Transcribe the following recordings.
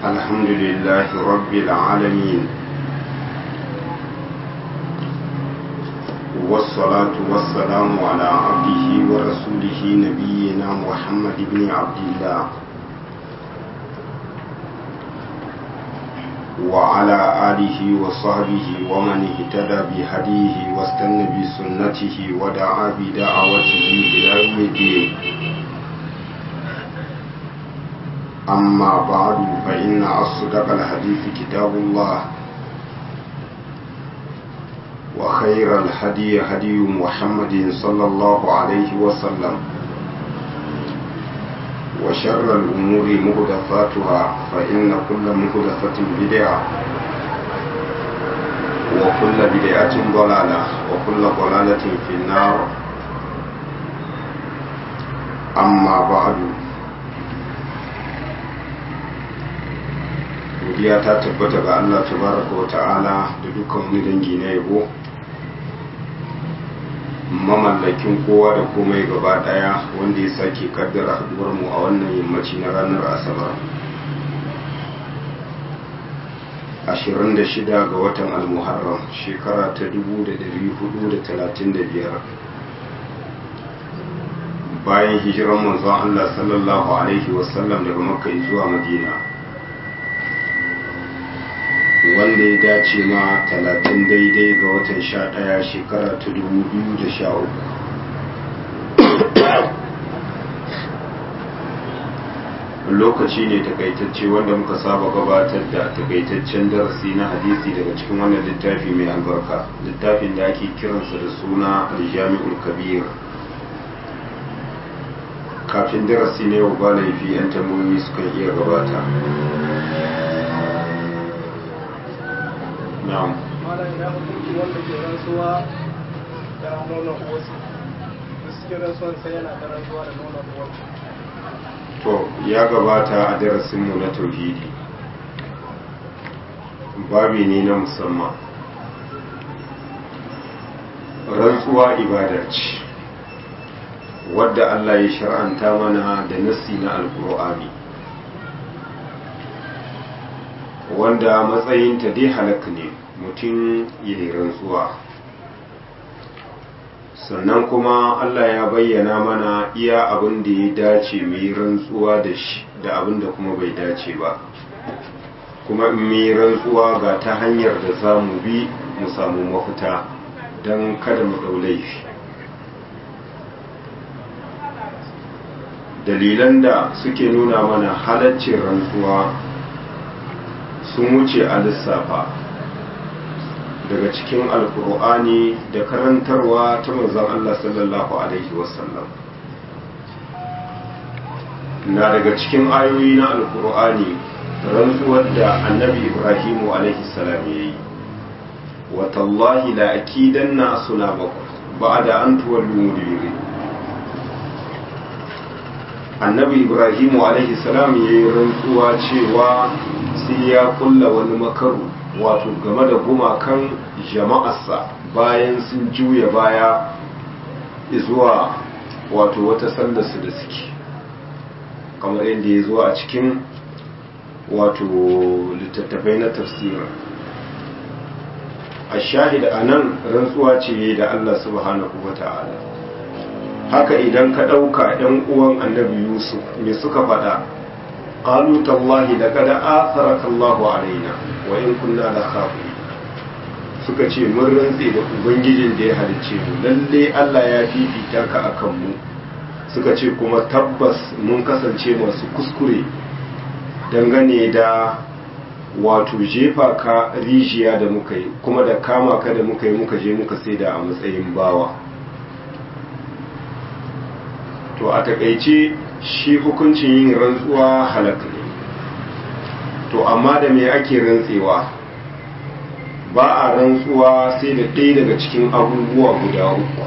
الحمد لله رب العالمين والصلاة والسلام على عبده ورسوله نبينا محمد بن عبد الله وعلى آله وصحبه ومن اهتدى بهديه واستنى بسنته ودعا بدعوته إلى يوم الدين أما بعد فإن أصدق الحديث كتاب الله وخير الهدي هدي محمد صلى الله عليه وسلم وشر الأمور مهدفاتها فإن كل مهدفة بدعة وكل بدعة ضلالة وكل ضلالة في النار أما بعد godiya ta tabbata ga Allah tabaraka wa ta'ala da dukkan wani dangi na yabo mamallakin kowa da komai gaba daya wanda ya sake kaddara haduwar mu a wannan yammaci na ranar asabar 26 ga watan almuharram shekara ta 1435 bayan hijiran manzon Allah sallallahu alaihi wasallam daga makka zuwa madina wanda ya dace ma talatin daidai ga watan sha ɗaya shekara ta dubu biyu da sha uku lokaci ne takaitacce wanda muka saba gabatar da takaitaccen darasi na hadisi daga cikin wannan littafi mai albarka littafin da ake kiransa da suna aljami'ul kabir kafin darasi ne wa ba laifi 'yan tambayoyi sukan iya gabata na'am malam ya hukunci wanda ke rantsuwa da nonon uwarsa da suke rantsuwan sai yana da rantsuwa da nonon uwarsa to ya gabata a darasinmu na tauhidi babi ne na musamman rantsuwa ibada ce wadda Allah ya shar'anta mana da nassi na alkur'ani wanda matsayinta dai halak ne mutum ya yi rantsuwa sannan kuma Allah ya bayyana mana iya abin da ya dace mu yi rantsuwa da shi da abin da kuma bai dace ba kuma in mu yi rantsuwa ga ta hanyar da za mu bi mu samu mafita don kada mu ɗau laifi dalilan da suke nuna mana halaccin rantsuwa sun wuce a lissafa daga cikin alkur'ani da karantarwa ta manzon Allah sallallahu alaihi wasallam na daga cikin ayoyi na alkur'ani rantsuwar da annabi ibrahimu alaihi salam ya yi watallahi la akidanna asnabakum ba'da an tuwallu mudbirin annabi ibrahimu alaihi salam ya yi rantsuwa cewa sai ya kulla wani makaru wato game da gumakan jama'arsa bayan sun juya baya zuwa wato wata sallarsu da suke kamar yadda ya zo a cikin wato littattafai na tafsirin a shahida a nan rantsuwa ce da allah subhanahu wa ta'ala haka idan ka ɗauka ‘yan uwan annabi yusuf me suka faɗa ƙalu tallahi da kada atharaka Allahu alaina wa in kunna la khafi suka ce mun rantse da ubangijin da ya halicce mu lalle Allah ya fifita ka akan mu suka ce kuma tabbas mun kasance masu kuskure dangane da wato jefa ka rijiya da muka yi kuma da kama ka da muka yi muka je muka saida a matsayin bawa to a takaice shi hukuncin yin rantsuwa halaka ne to amma da me ake rantsewa ba a rantsuwa sai da ɗaya daga cikin abubuwa guda uku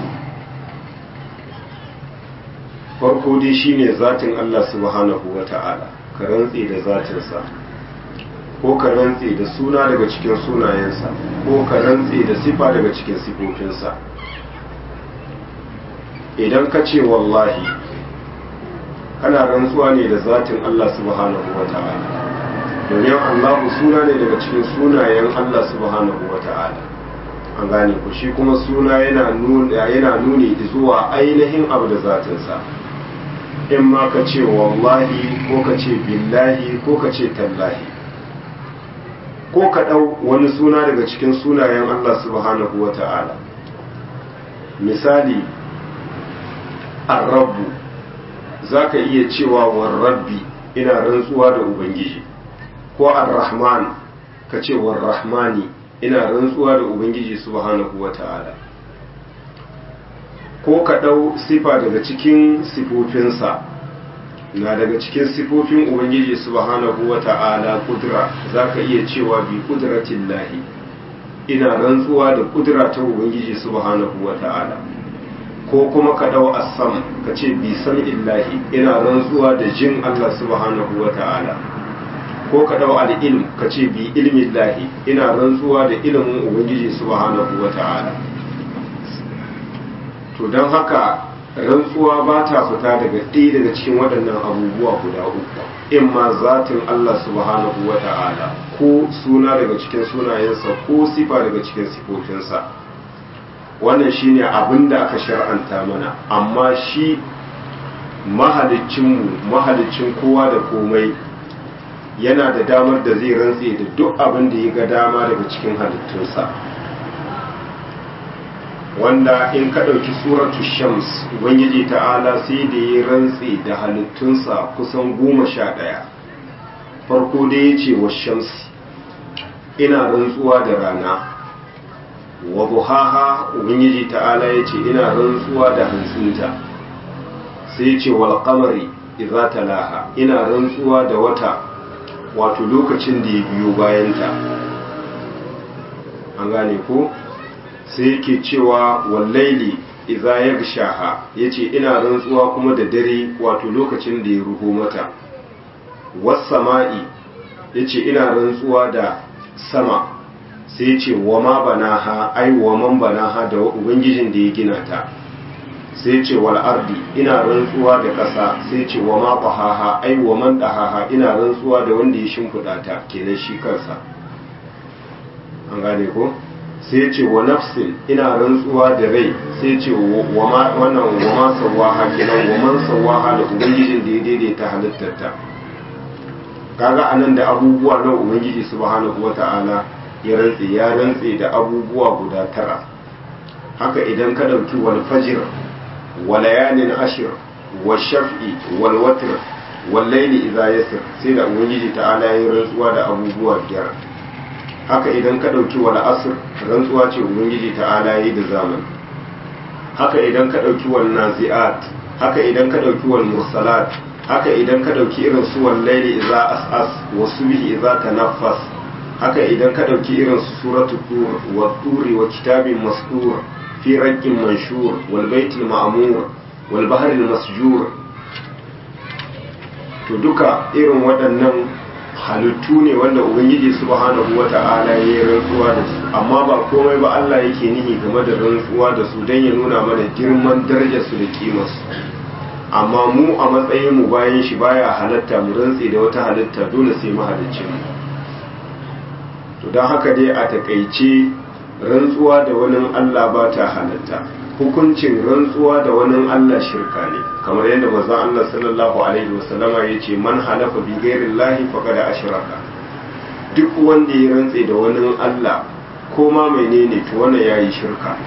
farko dai shine zatin Allah subhanahu wa ta'ala ka rantse da zatinsa ko ka rantse da suna daga cikin sunayensa ko ka rantse da sifa daga cikin sifofinsa idan ka ce wallahi kana rantsuwa ne da zatin Allah subhanahu wa ta'ala domin allahu suna ne daga cikin sunayen allah subhanahu wa ta'ala an gane ku shi kuma suna yana nuni zuwa ainihin abu da zatinsa in ma ka ce wallahi ko ka ce billahi ko ka ce tallahi ko ka ɗau wani suna daga cikin sunayen Allah subhanahu wa ta'ala misali arrabu za ka iya cewa warrabbi ina rantsuwa da ubangiji ko arrahman ka ce warrahmani ina rantsuwa da ubangiji subhanahu wa ta'ala ko ka ɗau sifa daga cikin sifofinsa na daga cikin sifofin ubangiji subhanahu wa ta'ala kudura za ka iya cewa bi kudratin lahi ina rantsuwa da kudura ta ubangiji subhanahu wa ta'ala ko kuma ka ɗau assam ka ce bi san illahi ina rantsuwa da jin allah subhanahu wa ta'ala ko ka ɗau al'ilm ka ce bi ilmin lahi ina rantsuwa da ilimin ubangiji subhanahu wa ta'ala to don haka rantsuwa ba ta fita daga ɗaya daga cikin waɗannan abubuwa guda uku in ma zatin Allah subhanahu wa ta'ala ko suna daga cikin sunayensa ko sifa daga cikin sifofinsa wannan shine abin da aka shar'anta mana amma shi mahalicinmu mahalicin kowa da komai yana da damar da zai rantse da duk abin da ya ga dama daga cikin halittunsa wanda in ka ɗauki suratu shams ubangiji ta'ala sai da ya rantse da halittunsa kusan goma sha ɗaya farko da ya ce wa shamsi ina rantsuwa da rana wa buhaha ubangiji ta'ala ya ce ina rantsuwa da hantsinta sai ce wal qamari idza talaha ina rantsuwa da wata wato lokacin da ya biyo bayanta an gane ko sai yake cewa wallaili idza yagshaha yace ina rantsuwa kuma da dare wato lokacin da ya ruho mata was sama'i yace ina rantsuwa da sama sai yace wa ma banaha ai wa man banaha da ubangijin da ya gina ta sai yace wal ardi ina rantsuwa da ƙasa sai yace wa ma qahaha ai wa man dahaha ina rantsuwa da wanda ya shimfida ta kenan shi kansa an gane ko sai ya ce wa nafsin ina rantsuwa da rai sai ya ce wannan wa ma sawaha kenan wa man sawaha da ubangijin da ya daidaita halittarta kaga anan da abubuwa na ubangiji subhanahu wata'ala ya rantse ya rantse da abubuwa guda tara haka idan ka dauki wal fajr wa layalin ashir wa shaf'i wal watr wal layli idha yasir sai da ubangiji ta'ala ya rantsuwa da abubuwa biyar haka idan ka ɗauki wal asr rantsuwa ce ubangiji ta'ala yi da zamani haka idan ka ɗauki wal nazi'at haka idan ka ɗauki wal mursalat haka idan ka ɗauki irin su wal laili idza as'as wa subhi idza tanaffas haka idan ka ɗauki irin su suratul tur wa turi wa kitabin mastur fi raqqin manshur wal baitil ma'mur wal bahril masjur to duka irin waɗannan halittu ne wanda ubangiji subhanahu wata'ala ya yi rantsuwa da su amma ba komai ba Allah yake nihi game da rantsuwa da su don ya nuna mana girman darajar su da kimar su amma mu a matsayin mu bayan shi baya halatta mu rantsi da wata halitta dole sai mu halicce mu to don haka dai a takaice rantsuwa da wani Allah ba ta halatta hukuncin rantsuwa da wani Allah shirka ne kamar yadda manzon Allah sallallahu alaihi wasallama ya ce man halafa bi ghairillahi faqad ashraka duk wanda ya rantse da wani Allah ko ma menene to wannan yayi shirka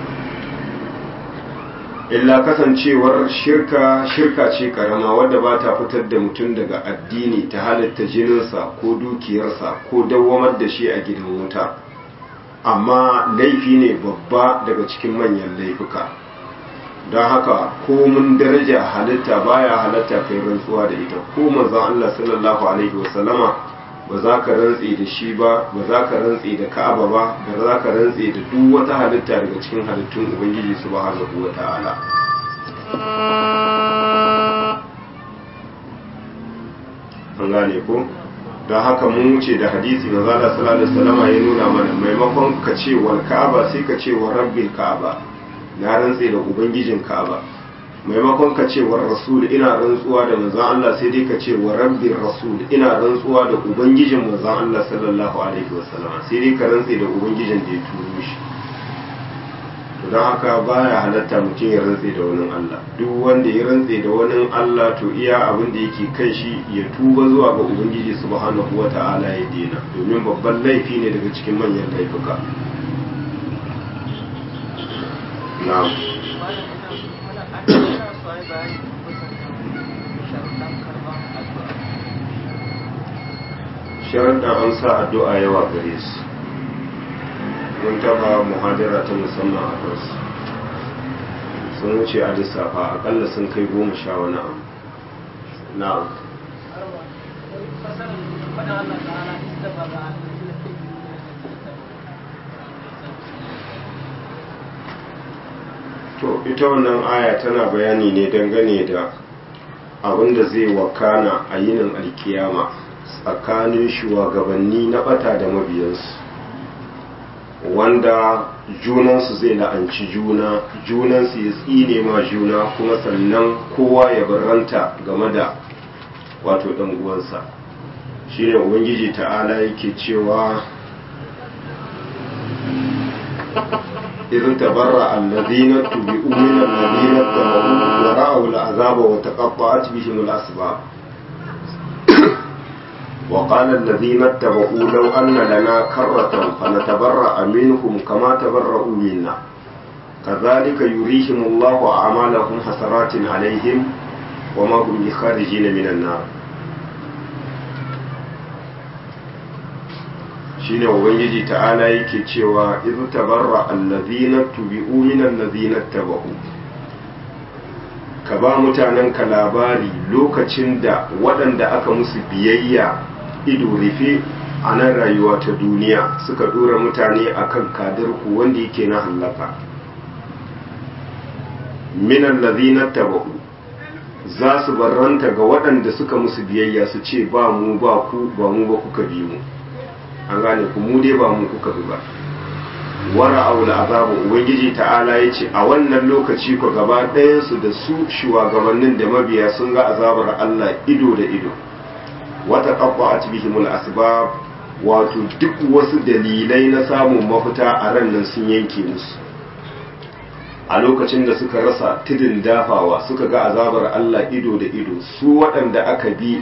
illa kasancewar shirka shirka ce karama wadda ba ta fitar da mutum daga addini ta halatta jininsa ko dukiyarsa ko dawwamar da shi a gidan wuta amma laifi ne babba daga cikin manyan laifuka don haka komun daraja halitta baya halatta kai rantsuwa da ita ko manzon Allah sallallahu alaihi wasallama ba za ka rantse da shi ba ba za ka rantse da Ka'aba ba ba za ka rantse da duk wata halitta daga cikin halittun Ubangiji subhanahu wata'ala an gane ko don haka mun wuce da hadisi na zala sallallahu alaihi wasallama ya nuna mana maimakon ka ce wal ka'aba sai ka ce wa rabbil ka'aba na rantse da ubangijin ka'aba maimakon ka ce wa rasul ina rantsuwa da manzon Allah sai dai ka ce wa rabbir rasul ina rantsuwa da ubangijin manzon Allah sallallahu alaihi wasallam sai dai ka rantse da ubangijin da ya turo shi to don haka baya halatta mutum ya rantse da wani Allah duk wanda ya rantse da wani Allah to iya abin da yake kan shi ya tuba zuwa ga ubangiji subhanahu wata'ala ya dena domin babban laifi ne daga cikin manyan laifuka na'am sharaɗin an sa addu'a yawa gare su mun taba muhadara ta musamman a kansu sun wuce a lissafa akalla sun kai goma sha wani abu na'am to ita wannan aya tana bayani ne dangane da abin da zai wakana a yinin alkiyama tsakanin shugabanni na bata da mabiyansu wanda junansu zai la'anci juna junansu ya tsine ma juna kuma sannan kowa ya barranta game da wato ɗan uwansa shine ubangiji ta'ala yake cewa إذ تبرأ الذين اتبعوا من الذين اتبعوا ورأوا العذاب وتقطعت بهم الأسباب وقال الذين اتبعوا لو أن لنا كرة فنتبرأ منهم كما تبرأوا منا كذلك يريهم الله أعمالهم حسرات عليهم وما هم بخارجين من النار shine ubangiji ta'ala yake cewa idh tabarra allazina tubi'u min allazina tabau ka ba mutanen ka labari lokacin da waɗanda aka musu biyayya ido rufe a nan rayuwa ta duniya suka dora mutane akan kadarku wanda yake na hallaka min allazina tabau za su barranta ga waɗanda suka musu biyayya su ce ba mu ba ku ba mu ba kuka bi mu an gane ku mu dai ba mu kuka bi ba wara aula azabu ubangiji ta'ala ya ce a wannan lokaci ku gaba ɗayansu da su shugabannin da mabiya sun ga azabar Allah ido da ido wata ƙaƙwa a cibihimul asbab wato duk wasu dalilai na samun mafita a ran nan sun yanke musu a lokacin da suka rasa tudun dafawa suka ga azabar Allah ido da ido su waɗanda aka bi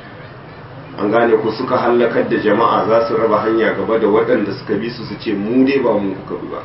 an gane ku suka hallakar da jama'a za su raba hanya gaba da waɗanda suka bi su su ce mu dai ba mu kuka bi ba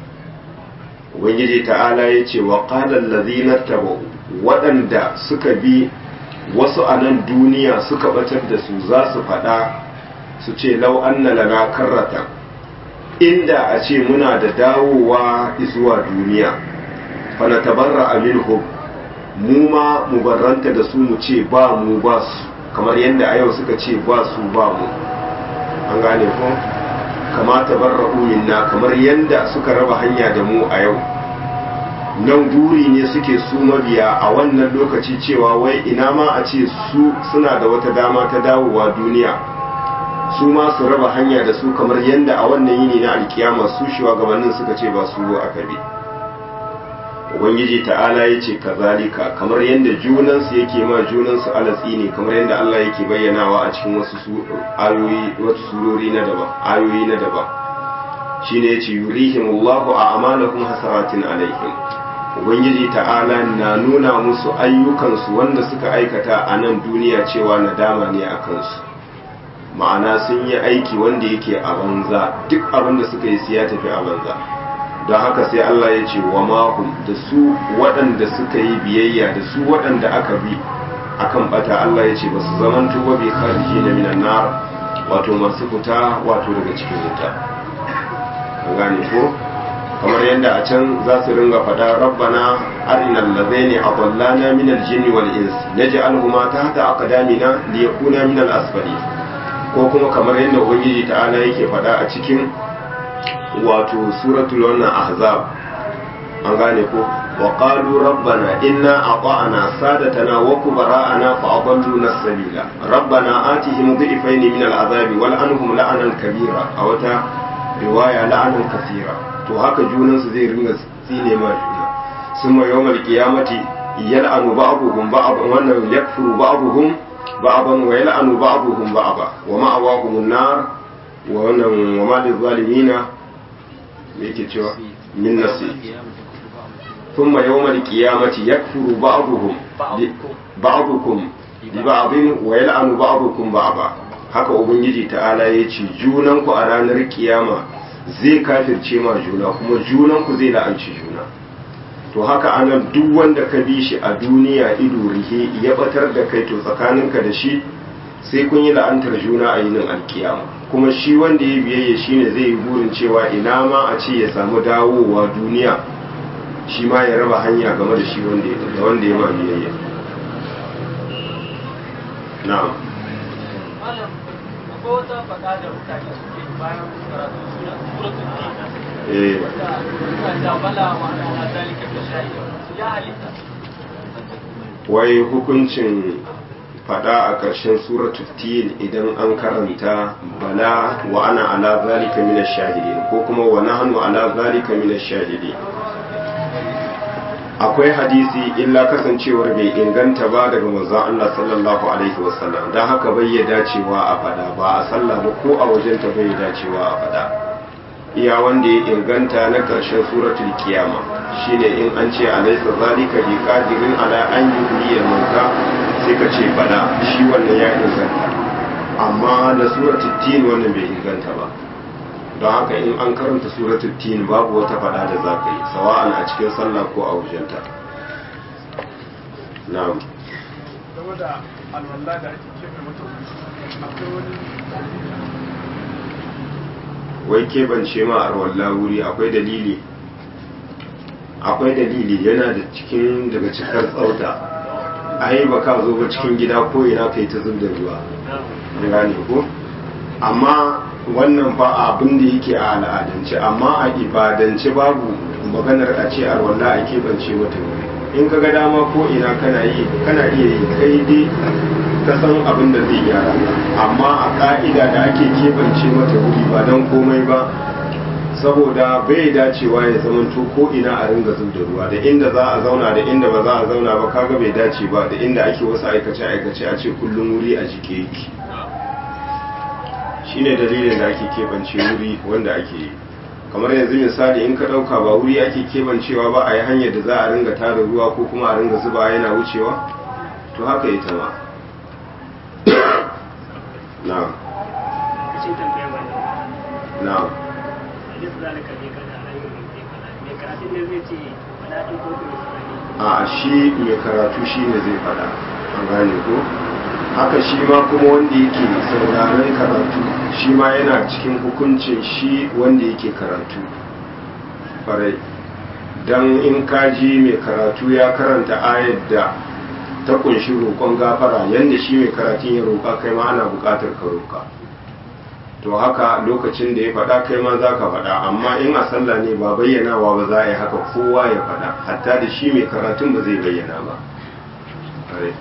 ubangiji ta'ala ya ce wa qalan ladhina tabu waɗanda suka bi wasu a nan duniya suka batar da su za su faɗa su ce lau anna lana karrata inda a ce muna da dawowa zuwa duniya fa na tabarra minhum mu ma mu barranta da su mu ce ba mu ba su kamar yadda a yau suka ce ba su ba mu an gane ko kama tabarra'u minna kamar yadda suka raba hanya da mu a yau nan guri ne suke su mabiya a wannan lokaci cewa wai ina ma a ce su suna da wata dama ta dawowa duniya su ma su raba hanya da su kamar yadda a wannan yini na alkiyama su shugabannin suka ce ba su aka bi ubangiji ta'ala ya ce kazalika kamar yadda junansu yake ma junansu alatsi ne kamar yadda Allah yake bayyanawa a cikin wasu ayoyi wasu surori na daban ayoyi na daban shine yace yurihimullahu a amalahum hasaratin alaihim ubangiji ta'ala na nuna musu ayyukansu wanda suka aikata a nan duniya cewa nadama ne a kansu ma'ana sun yi aiki wanda yake a banza duk abin da suka yi su ya tafi a banza don haka sai Allah ya ce wa mahum da su waɗanda suka yi biyayya da su waɗanda aka bi akan bata Allah ya ce ba su zaman tuba bi khariji na minan nar wato masu fita wato daga cikin wuta an gane ko kamar yadda a can za su ringa faɗa rabbana arinal ladaini adallana min aljinni wal ins naj'alhuma tahta aqdamina liyakuna min al-asfali ko kuma kamar yadda ubangiji ta'ala yake faɗa a cikin wato suratul wannan ahzab an gane ko wa qalu rabbana inna ata'na sadatana wa kubara'ana fa adalluna sabila rabbana atihim dhifayn min al'azabi wal anhum la'anan kabira a wata riwaya la'anan kasira to haka junan su zai ringa tsine ma juna summa yawmal qiyamati yal'anu ba'dhum ba'dan wannan yakfuru ba'dhum ba'dan wa yal'anu ba'dhum ba'da wa ma'awahum an-nar wa wannan wa ma lil-zalimina me yake cewa min nasib ثم يوم القيامة يكفر بعضهم بعضكم لبعض ويلعن بعضكم بعضا haka ubangiji ta'ala ya ce junanku a ranar kiyama zai kafirce ma juna kuma junanku zai la'anci juna to haka anan duk wanda ka bi shi a duniya ido rihe ya batar da kai to tsakaninka da shi sai kun yi la'antar juna a yinin alkiyama kuma shi wanda ya biyayya shine zai yi burin cewa ina ma a ce ya samu dawowa duniya shi ma ya raba hanya game da shi wanda ya da wanda ya ma biyayya na'am malam akwai wata faɗa da mutane suke bayan karatu suna suratul tin eh da suna da bala wa ala zalika bi shahida ya halitta wai hukuncin fada a ƙarshen suratul tin idan an karanta bala wa ana ala zalika minash shahidin ko kuma wa nahnu ala zalika minash shahidin akwai hadisi illa kasancewar bai inganta ba daga manzon Allah sallallahu alaihi wasallam dan haka bai ya dacewa a fada ba a sallah ba ko a wajen ta bai ya dacewa a fada iya wanda ya inganta na karshen suratul kiyama shine in an ce alaysa zalika bi qadirin ala an yuhyiya mauta sai ka ce bala shi wannan ya inganta amma na suratul tin wannan bai inganta ba don haka in an karanta suratul tin babu wata fada da za ka yi sawa'an a cikin sallah ko a wajenta na'am game da alwala da ake keɓe mata wuri akwai wani wai keɓance ma arwalla wuri akwai dalili akwai dalili yana da cikin daga cikar tsauta ai ba ka zo ba cikin gida ko ina kai ta zub da ruwa an gane ko amma wannan fa abin da yake a al'adance amma a ibadance babu maganar a ce arwalla a keɓance mata wuri in ka ga dama ko ina kana yi kana iya yi kai dai ka san abin da zai gyara ka amma a ka'ida da ake keɓance mata wuri ba don komai ba saboda bai dacewa ya zamanto ko ina a ringa zub da ruwa da inda za a zauna da inda ba za a zauna ba kaga bai dace ba da inda ake wasu aikace aikace a ce kullum wuri a jike yake shine dalilin da ake keɓance wuri wanda ake yi kamar yanzu misali in ka ɗauka ba wuri ake keɓancewa ba a yi hanyar da za a ringa tara ruwa ko kuma a ringa zuba yana wucewa to haka ita ma na'am cikin tambayar wannan na'am hadis zalika ne kada ayyuka ne kada me karatun ne zai ce wala in ko ku misali a shi mai karatu shi ne zai faɗa an gane ko haka shi ma kuma wanda yake sauraron karatu shi ma yana cikin hukuncin shi wanda yake karatu farai don in kaji mai karatu ya karanta ayar da ta kunshi roƙon gafara yadda shi mai karatun ya roƙa kai ma ana buƙatar ka roƙa to haka lokacin da ya faɗa kai ma za ka faɗa amma in a sallah ne ba bayyanawa ba za a yi haka kowa ya faɗa hatta da shi mai karatun ba zai bayyana ba Farai.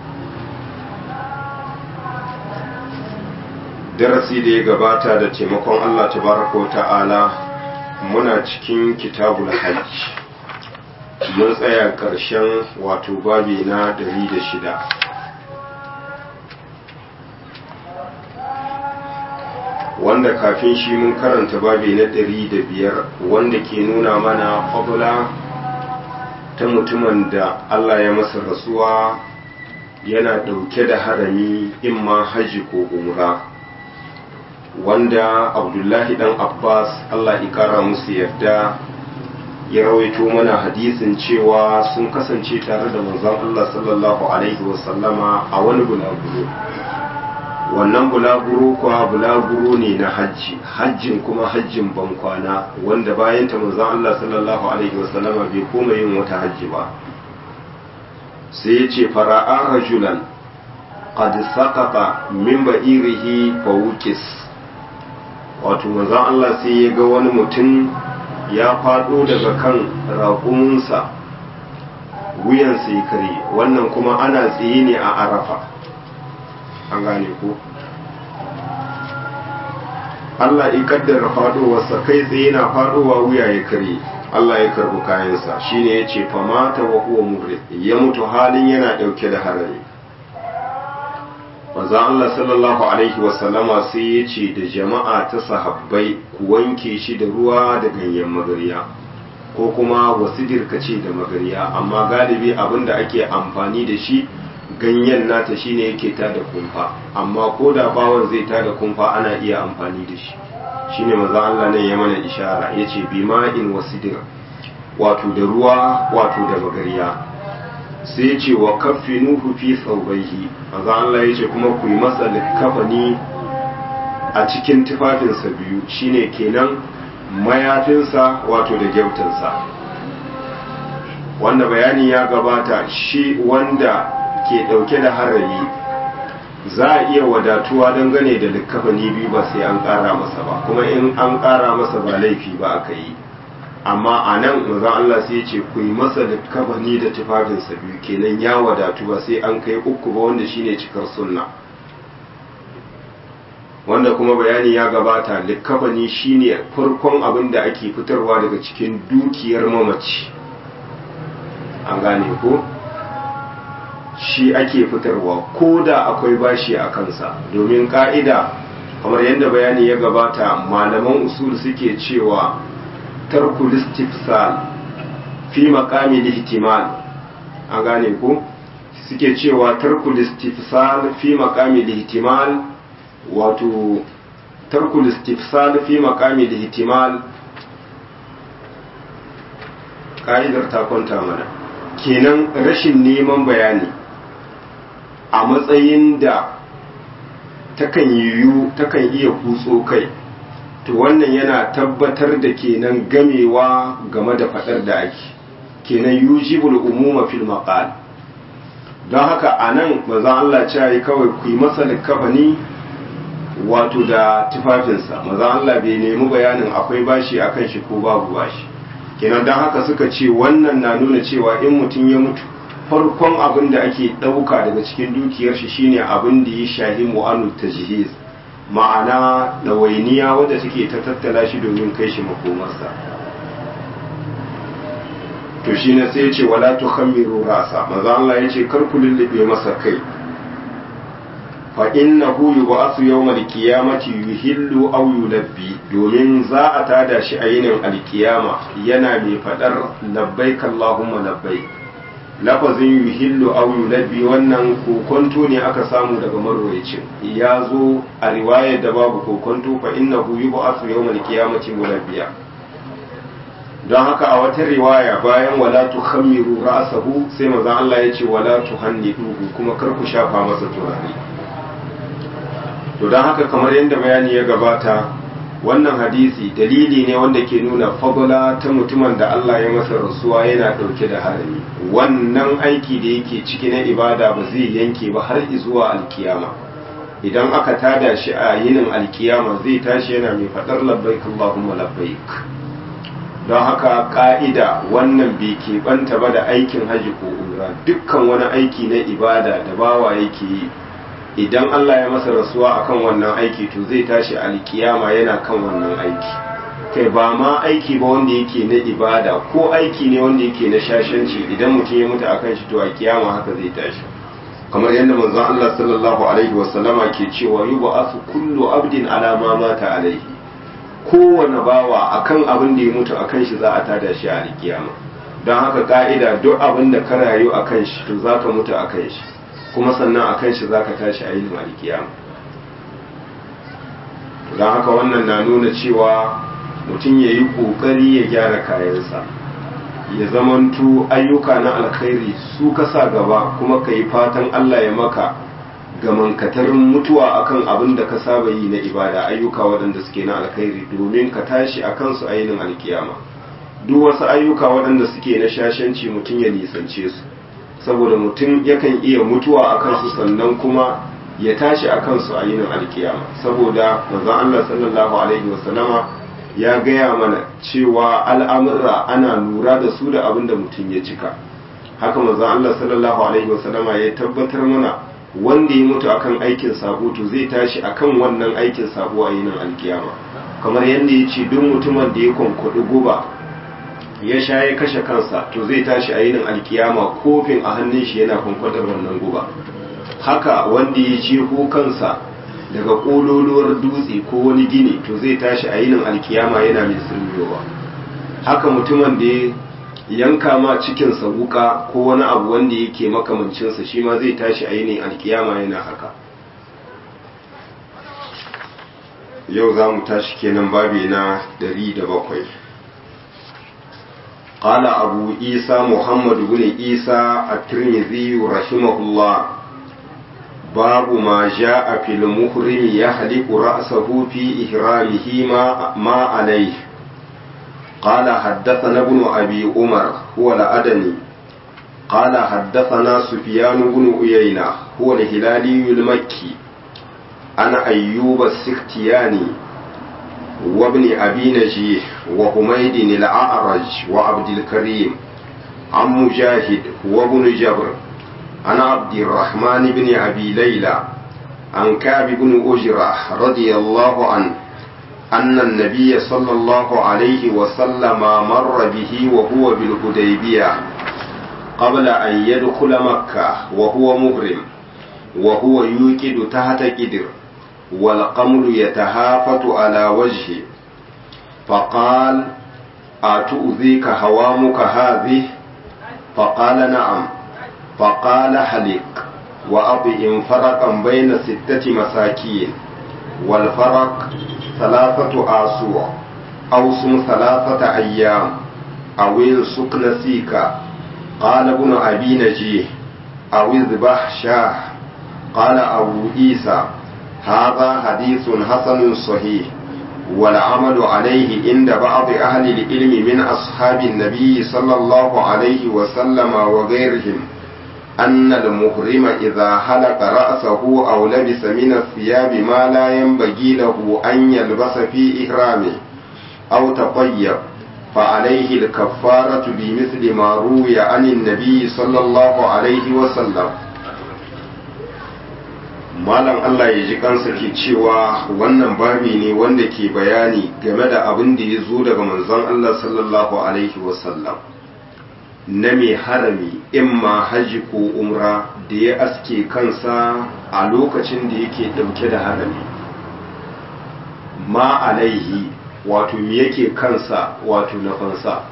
darasi da ya gabata da taimakon Allah tabaraka wa ta'ala muna cikin kitabul hajj mun tsaya ƙarshen wato babi na 106 wanda kafin shi mun karanta babi na 105 wanda ke nuna mana fadula ta mutumin da Allah ya masa rasuwa yana ɗauke da harami imma hajji ko umra wanda abdullahi dan abbas allah ikara musu yarda ya rawaito mana hadisin cewa sun kasance tare da manzon allah sallallahu alaihi wasallama a wani bulaguro wannan bulaguro kuwa bulaguro ne na hajji hajjin kuma hajjin bankwana wanda bayan ta manzon allah sallallahu alaihi wasallama bai koma yin wata hajji ba sai ya ce fara'a rajulan qad saqata min ba'irihi fawqis wato manzon Allah sai ya ga wani mutum ya faɗo daga kan raƙuminsa wuyansa ya kare wannan kuma ana tsaye ne a arafa an gane ko Allah ya kaddara faɗowarsa kai tsaye na faɗowa wuya ya kare Allah ya karbi kayansa shine yace fa mata wa huwa murri ya mutu halin yana dauke da harami manzo Allah sallallahu alaihi wa sallama sai yace da jama'a ta sahabbai ku wanke shi da ruwa da ganyen magariya ko kuma wasidir kace da magariya amma galibi abinda ake amfani da shi ganyen nata shine yake tada kumfa amma ko da bawon zai tada kumfa ana iya amfani da shi shine manzo Allah ne ya mana ishara yace bima'in wasidir wato da ruwa wato da magariya sai yace wa kaffinuhu fi thawbayhi manzo Allah yace kuma ku yi masa likafani a cikin tufafinsa biyu shine kenan mayafinsa wato da gyautansa wanda bayani ya gabata shi wanda ke dauke da harami za a iya wadatuwa dangane da likkafani biyu ba sai an ƙara masa ba kuma in an ƙara masa ba laifi ba aka yi amma a nan mazan Allah sai ce ku yi masa likkafani da tufafinsa biyu kenan ya wadatu ba sai an kai uku ba wanda shine cikar sunna wanda kuma bayani ya gabata likkafani shine farkon abin da ake fitarwa daga cikin dukiyar mamaci an gane ko shi ake fitarwa ko da akwai bashi a kansa domin ka'ida kamar yadda bayani ya gabata malaman usul suke cewa tarkul istifsal fi maqami ihtimal a gane ko suke cewa tarkul istifsal fi maqami ihtimal wato tarkul istifsal fi maqami ihtimal ka'idar ta kwanta mana kenan rashin neman bayani a matsayin da takan yiwu takan iya kutso kai to wannan yana tabbatar da kenan gamewa game da fadar da ake kenan yujibul umuma fil maqal don haka anan manzon Allah ya yi kawai ku yi masa likafani wato da tufafinsa manzon Allah bai nemi bayanin akwai bashi akan shi ko babu bashi kenan don haka suka ce wannan na nuna cewa in mutum ya mutu farkon abin da ake ɗauka daga cikin dukiyar shi shine abin da ya shahi mu'anu tajhiz ma'ana ɗawainiya wadda take ta tattala shi domin kai shi makomarsa to shine sai ya ce wala tukhammiru rasa maza Allah ya ce kar ku lullube masa kai fa innahu yub'athu yawmal qiyamati yuhillu aw yulabbi domin za a tada shi a yinin alkiyama yana mai fadar labbaik allahumma labbaik lafazin yuhillu aw yulabbi wannan kokonto ne aka samu daga marwayacin ya zo a riwayar da babu kokonto fa innahu yub'athu yawmal qiyamati mulabbiya don haka a wata riwaya bayan wala tukhammiru ra'sahu sai manzon Allah ya ce wala tuhanniduhu kuma kar ku shafa masa turare to don haka kamar yadda bayani ya gabata wannan hadisi dalili ne wanda ke nuna fadla ta mutumin da Allah ya masa rasuwa yana ɗauke da harami wannan aiki da yake ciki na ibada ba zai yanke ba har zuwa alkiyama idan aka tada shi a yinin alkiyama zai tashi yana mai faɗar labbaik Allahumma labbaik don haka ka'ida wannan bai keɓanta ba da aikin haji ko umra dukkan wani aiki na ibada da bawa yake yi idan Allah ya masa rasuwa akan wannan aiki to zai tashi alkiyama yana kan wannan aiki kai ba ma aiki ba wanda yake na ibada ko aiki ne wanda yake na shashanci idan mutum ya mutu akan shi to a kiyama haka zai tashi kamar yadda manzon Allah sallallahu alaihi wasallama ke cewa yub'athu kullu abdin ala ma mata alaihi kowane bawa akan abin da ya mutu akan shi za a tada shi a alkiyama don haka ka'ida duk abin da ka rayu akan shi to zaka mutu akan shi kuma sannan a kan shi za ka tashi a yin alkiyama don haka wannan na nuna cewa mutum ya yi ƙoƙari ya gyara kayansa ya zamantu ayyuka na alkhairi su ka sa gaba kuma ka yi fatan allah ya maka gamankatarin mutuwa akan abin da ka saba yi na ibada ayyuka waɗanda suke na alkhairi domin ka tashi a kansu a yinin alkiyama duk wasu ayyuka waɗanda suke na shashanci mutum ya nisance su saboda mutum yakan iya mutuwa a kansu sannan kuma ya tashi a kansu a yinin alkiyama saboda manzon Allah sallallahu alaihi wasallama ya gaya mana cewa al'amurra ana lura da su da abin da mutum ya cika haka manzon Allah sallallahu alaihi wasallama ya tabbatar mana wanda ya mutu akan aikin sabo to zai tashi akan wannan aikin sabo a yinin alkiyama kamar yadda ya ce duk mutumin da ya kwankwaɗi guba ya sha ya kashe kansa to zai tashi a yinin alkiyama kofin a hannun shi yana kwankwadar wannan guba haka wanda ya jeho kansa daga kololuwar dutse ko wani gini to zai tashi a yinin alkiyama yana mai sirriyowa haka mutumin da ya yanka ma cikinsa wuka ko wani abu wanda yake makamancinsa shi ma zai tashi a yinin alkiyama yana haka yau za mu tashi kenan babi na bakwai. قال أبو عيسى محمد بن عيسى الترمذي رحمه الله باب ما جاء في المحرم يحلق رأسه في إحرامه ما, ما عليه قال حدثنا ابن أبي عمر هو الأدني قال حدثنا سفيان بن عيينة هو الهلالي المكي أنا أيوب السختياني وابن أبي نجيح وحميد الأعرج وعبد الكريم عن مجاهد وابن جبر عن عبد الرحمن بن أبي ليلى عن كعب بن أجرة رضي الله عنه أن النبي صلى الله عليه وسلم مر به وهو بالهديبية قبل أن يدخل مكة وهو مهرم وهو يوكد تحت كدر والقمل يتهافت على وجهه فقال أتؤذيك هوامك هذه فقال نعم فقال حلق وأطئم فرقا بين ستة مساكين والفرق ثلاثة آسوع أو صم ثلاثة أيام أو السك نسيكا قال ابن أبي نجيه أو اذبح شاه قال أبو عيسى هذا حديث حسن صحيح والعمل عليه عند بعض أهل العلم من أصحاب النبي صلى الله عليه وسلم وغيرهم أن المحرم إذا حلق رأسه أو لبس من الثياب ما لا ينبغي له أن يلبس في إحرامه أو تطيب فعليه الكفارة بمثل ما روي عن النبي صلى الله عليه وسلم malam Allah ya ji kansa ke cewa wannan babi ne wanda ke bayani game da abin da ya zo daga manzon Allah sallallahu alaihi wasallam na mai harami imma haji ko umra da ya aske kansa a lokacin da yake dauke da harami ma alaihi wato me yake kansa wato na fansa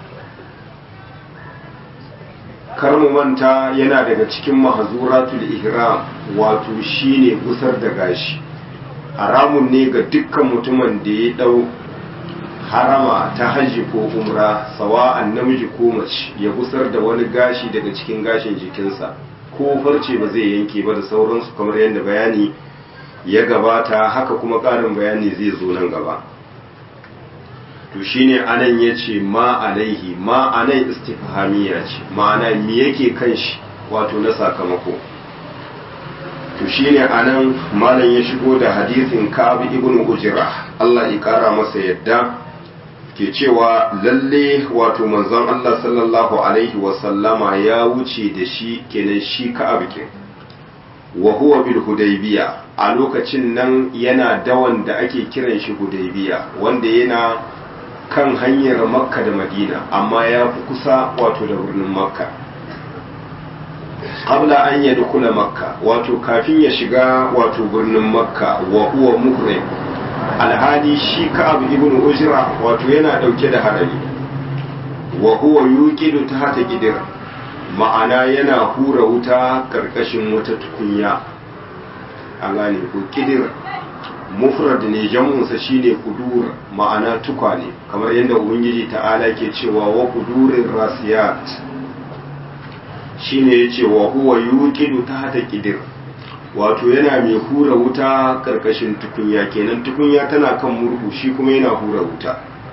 kar mu manta yana daga cikin mahazuratul ihram wato shine gusar da gashi haramun ne ga dukkan mutumin da ya dau harama ta hajji ko umra sawa'an namiji ko mace ya gusar da wani gashi daga cikin gashin jikinsa ko farce ba zai yanke ba da sauransu kamar yadda bayani ya gabata haka kuma ƙarin bayani zai zo nan gaba to shine anan yace ma alaihi ma anan istifhamiya ce ma'ana me yake kan shi wato na sakamako to shine anan malam ya shigo da hadisin Ka'ab ibn Ujra Allah ya kara masa yadda ke cewa lalle wato manzon Allah sallallahu alaihi wa sallama ya wuce da shi kenan shi Ka'ab ke wa huwa bil hudaybiya a lokacin nan yana dawan da ake kiran shi hudaybiya wanda yana kan hanyar makka da madina amma ya fi kusa wato da birnin makka qabla an ya dukula makka wato kafin ya shiga wato birnin makka wa huwa muhrim alhali shi ka'ab ibn ujra wato yana dauke da harami wa huwa yuqidu tahta gidir ma'ana yana hura wuta karkashin wata tukunya an gane ko kidir mufrad ne jam'unsa shine kudur ma'ana tukwane kamar yadda ubangiji ta'ala ke cewa wa kudurin rasiyat shine yace wa huwa yuqidu tahta kidir wato yana mai hura wuta karkashin tukunya kenan tukunya tana kan murhu shi kuma yana hura wuta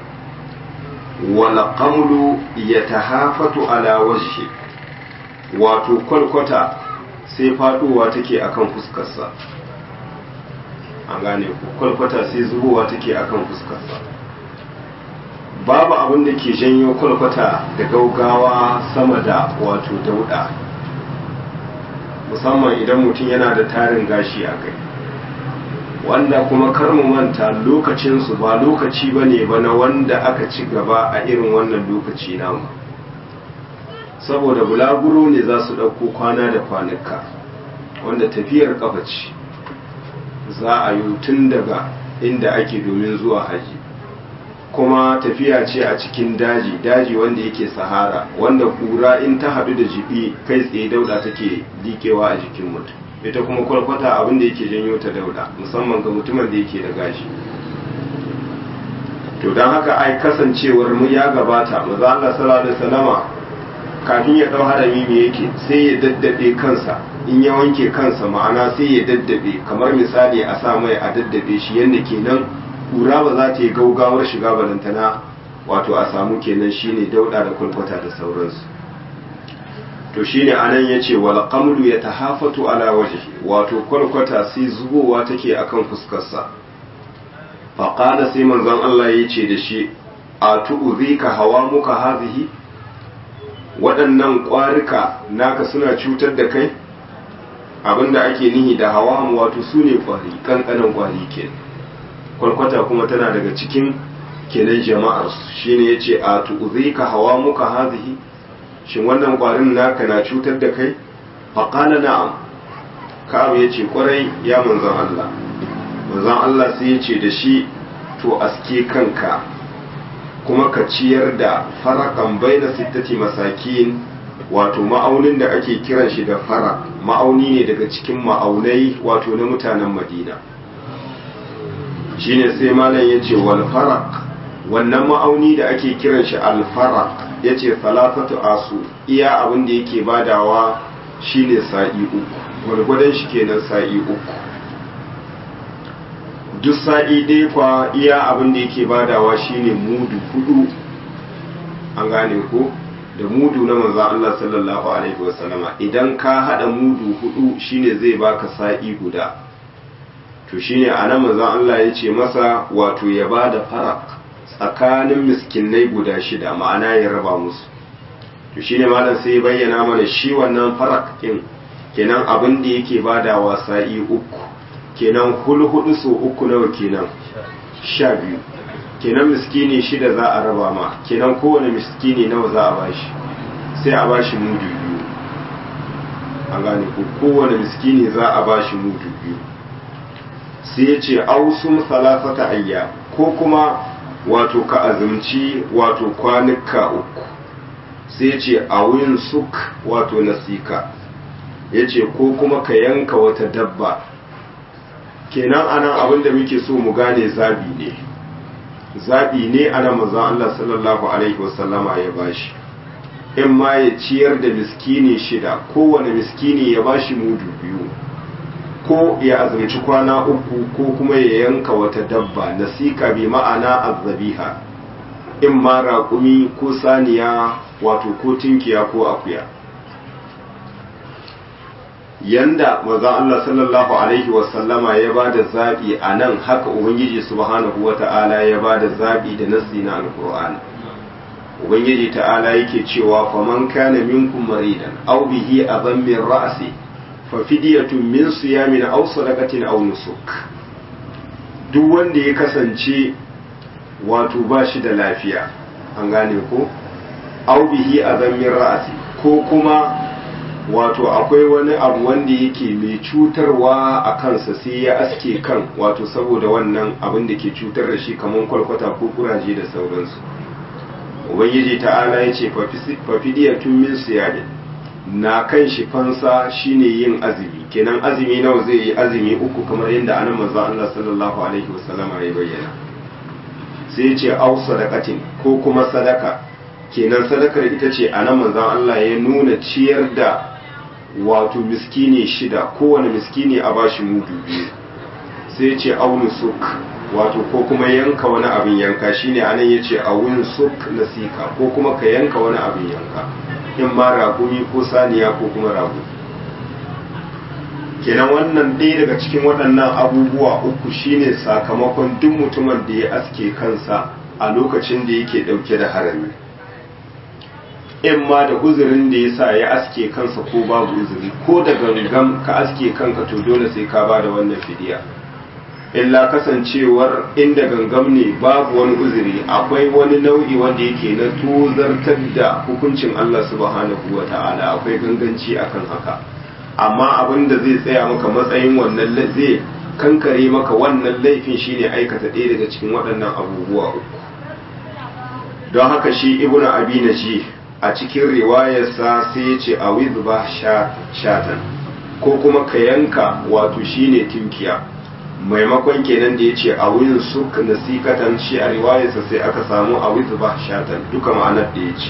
wal qamlu yatahafatu ala wajhi wato kwalkwata sai faduwa take akan fuskarsa an gane kwalkwata sai zubowa take akan fuskarsa babu abin da ke janyo kwalkwata da gaugawa sama da wato dauda musamman idan mutum yana da tarin gashi a kai wanda kuma kar mu manta lokacinsu ba lokaci ba ne ba na wanda aka ci gaba a irin wannan lokaci namu saboda bulaguro ne za su ɗauko kwana da kwanuka wanda tafiyar ƙafa ce za a yi tun daga inda ake domin zuwa haji kuma tafiya ce a cikin daji daji wanda yake sahara wanda kura in ta haɗu da jibi kai tsaye dauda take likewa a jikin mutum ita kuma kwalkwata abin da yake janyo ta dauda musamman ga mutumin da yake da gashi to don haka ai kasancewar mu ya gabata maza Allah sallallahu alaihi wasallama kafin ya dau harami me yake sai ya daddabe kansa in ya wanke kansa ma'ana sai ya daddabe kamar misali a sa mai a daddabe shi yadda kenan kura ba za ta yi gaugawar shiga balantana wato a samu kenan shine dauda da kwalkwata da sauransu to shine anan yace wal qamlu yatahafatu ala wajhi wato kwalkwata sai zubowa take akan fuskarsa fa qala sai manzon Allah yace da shi a tu'zika hawa muka hazihi waɗannan ƙwarika naka suna cutar da kai abinda ake nihi da hawa mu wato su ne ƙwari ƙanƙanan ƙwari ke kwalkwata kuma tana daga cikin kenan jama'ar shine yace a tu'zika hawa muka hazihi shin wannan ƙwarin naka na cutar da kai faƙala na'am ka'ab ya ce ƙwarai ya manzan Allah manzan Allah sai ya ce da shi to aske kanka kuma ka ciyar da farakan baina sittati masakin wato ma'aunin da ake kiran shi da fara ma'auni ne daga cikin ma'aunai wato na mutanen madina shine sai malam ya ce wal farak wannan ma'auni da ake kiran shi alfarak ya ce salatatu asu iya abin da yake badawa shine sa'i uku gwargwadon shi kenan sa'i uku duk sa'i dai kwa iya abin da yake badawa shine mudu hudu an gane ko da mudu na manzo Allah sallallahu alaihi wasallama idan ka hada mudu hudu shine zai baka sa'i guda to shine anan manzo Allah ya ce masa wato ya bada farak tsakanin miskinai guda shida ma'ana ya raba musu to shine malam sai ya bayyana mana shi wannan farak din kenan abin da yake badawa sa'i uku kenan hulhudu so uku nawa kenan sha biyu kenan miskini shida za a raba ma kenan kowane miskini nawa za a bashi sai a bashi mudu biyu an gane ko kowane miskini za a bashi mudu biyu sai ya ce ausum salasata ayya ko kuma wato ka azumci wato kwanuka uku sai ce a wuyin suk wato nasika ya ce ko kuma ka yanka wata dabba kenan anan abin da muke so mu gane zabi ne zabi ne ana mazan Allah sallallahu alaihi wasallama ya bashi in ma ya ciyar da miskini shida kowane miskini ya bashi mudu biyu ko ya azumci kwana uku ko kuma ya yanka wata dabba nasika bi ma'ana azzabiha in ma raƙumi ko saniya wato ko tinkiya ko akuya yanda manzon Allah sallallahu alaihi wasallama ya ba da zaɓi a nan haka ubangiji subhanahu wata'ala ya ba da zaɓi da nassi na alƙur'ani ubangiji ta'ala yake cewa faman kana minkum maridan aw bihi adan min ra'si fa fidyatun min siyamin aw sadaqatin aw nusuk duk wanda ya kasance wato ba shi da lafiya an gane ko aw bihi adan min ra'si ko kuma wato akwai wani abu wanda yake mai cutarwa a kansa sai ya aske kan wato saboda wannan abin da ke cutar da shi kamar kwalkwata ko kuraje da sauransu ubangiji ta'ala ya ce fafidiyatun min siyadin na kan shi fansa shine yin azumi kenan azumi nawa zai yi azumi uku kamar yadda anan manzo Allah sallallahu alaihi wasallam ya bayyana sai ya ce au sadaqatin ko kuma sadaka kenan sadakar ita ce anan manzo Allah ya nuna ciyar da wato miskini shida kowane miskini a bashi mudu biyu sai ce aunu suk wato ko kuma yanka wani abin yanka shine anan yace awun suk nasika ko kuma ka yanka wani abin yanka in ma ragumi ko saniya ko kuma rago kenan wannan ɗaya daga cikin waɗannan abubuwa uku shine sakamakon duk mutumin da ya aske kansa a lokacin da yake ɗauke da harami in ma da uzurin da ya sa ya aske kansa ko babu uzuri ko da gangan ka aske kanka to dole sai ka ba da wannan fidiya illa kasancewar inda gangam ne babu wani uzuri akwai wani nau'i wanda yake na tozartar da hukuncin Allah subhanahu wa ta'ala akwai ganganci akan haka amma abin da zai tsaya maka matsayin wannan zai kankare maka wannan laifin shine aikata ɗaya daga cikin waɗannan abubuwa uku don haka shi ibnu abi naji a cikin riwayarsa sai ya ce a ba shatan ko kuma ka yanka wato shine tinkiya maimakon kenan da ya ce a wurin suk nasikatan shi a riwayarsa sai aka samu a ba shatan duka ma'anar da ya ce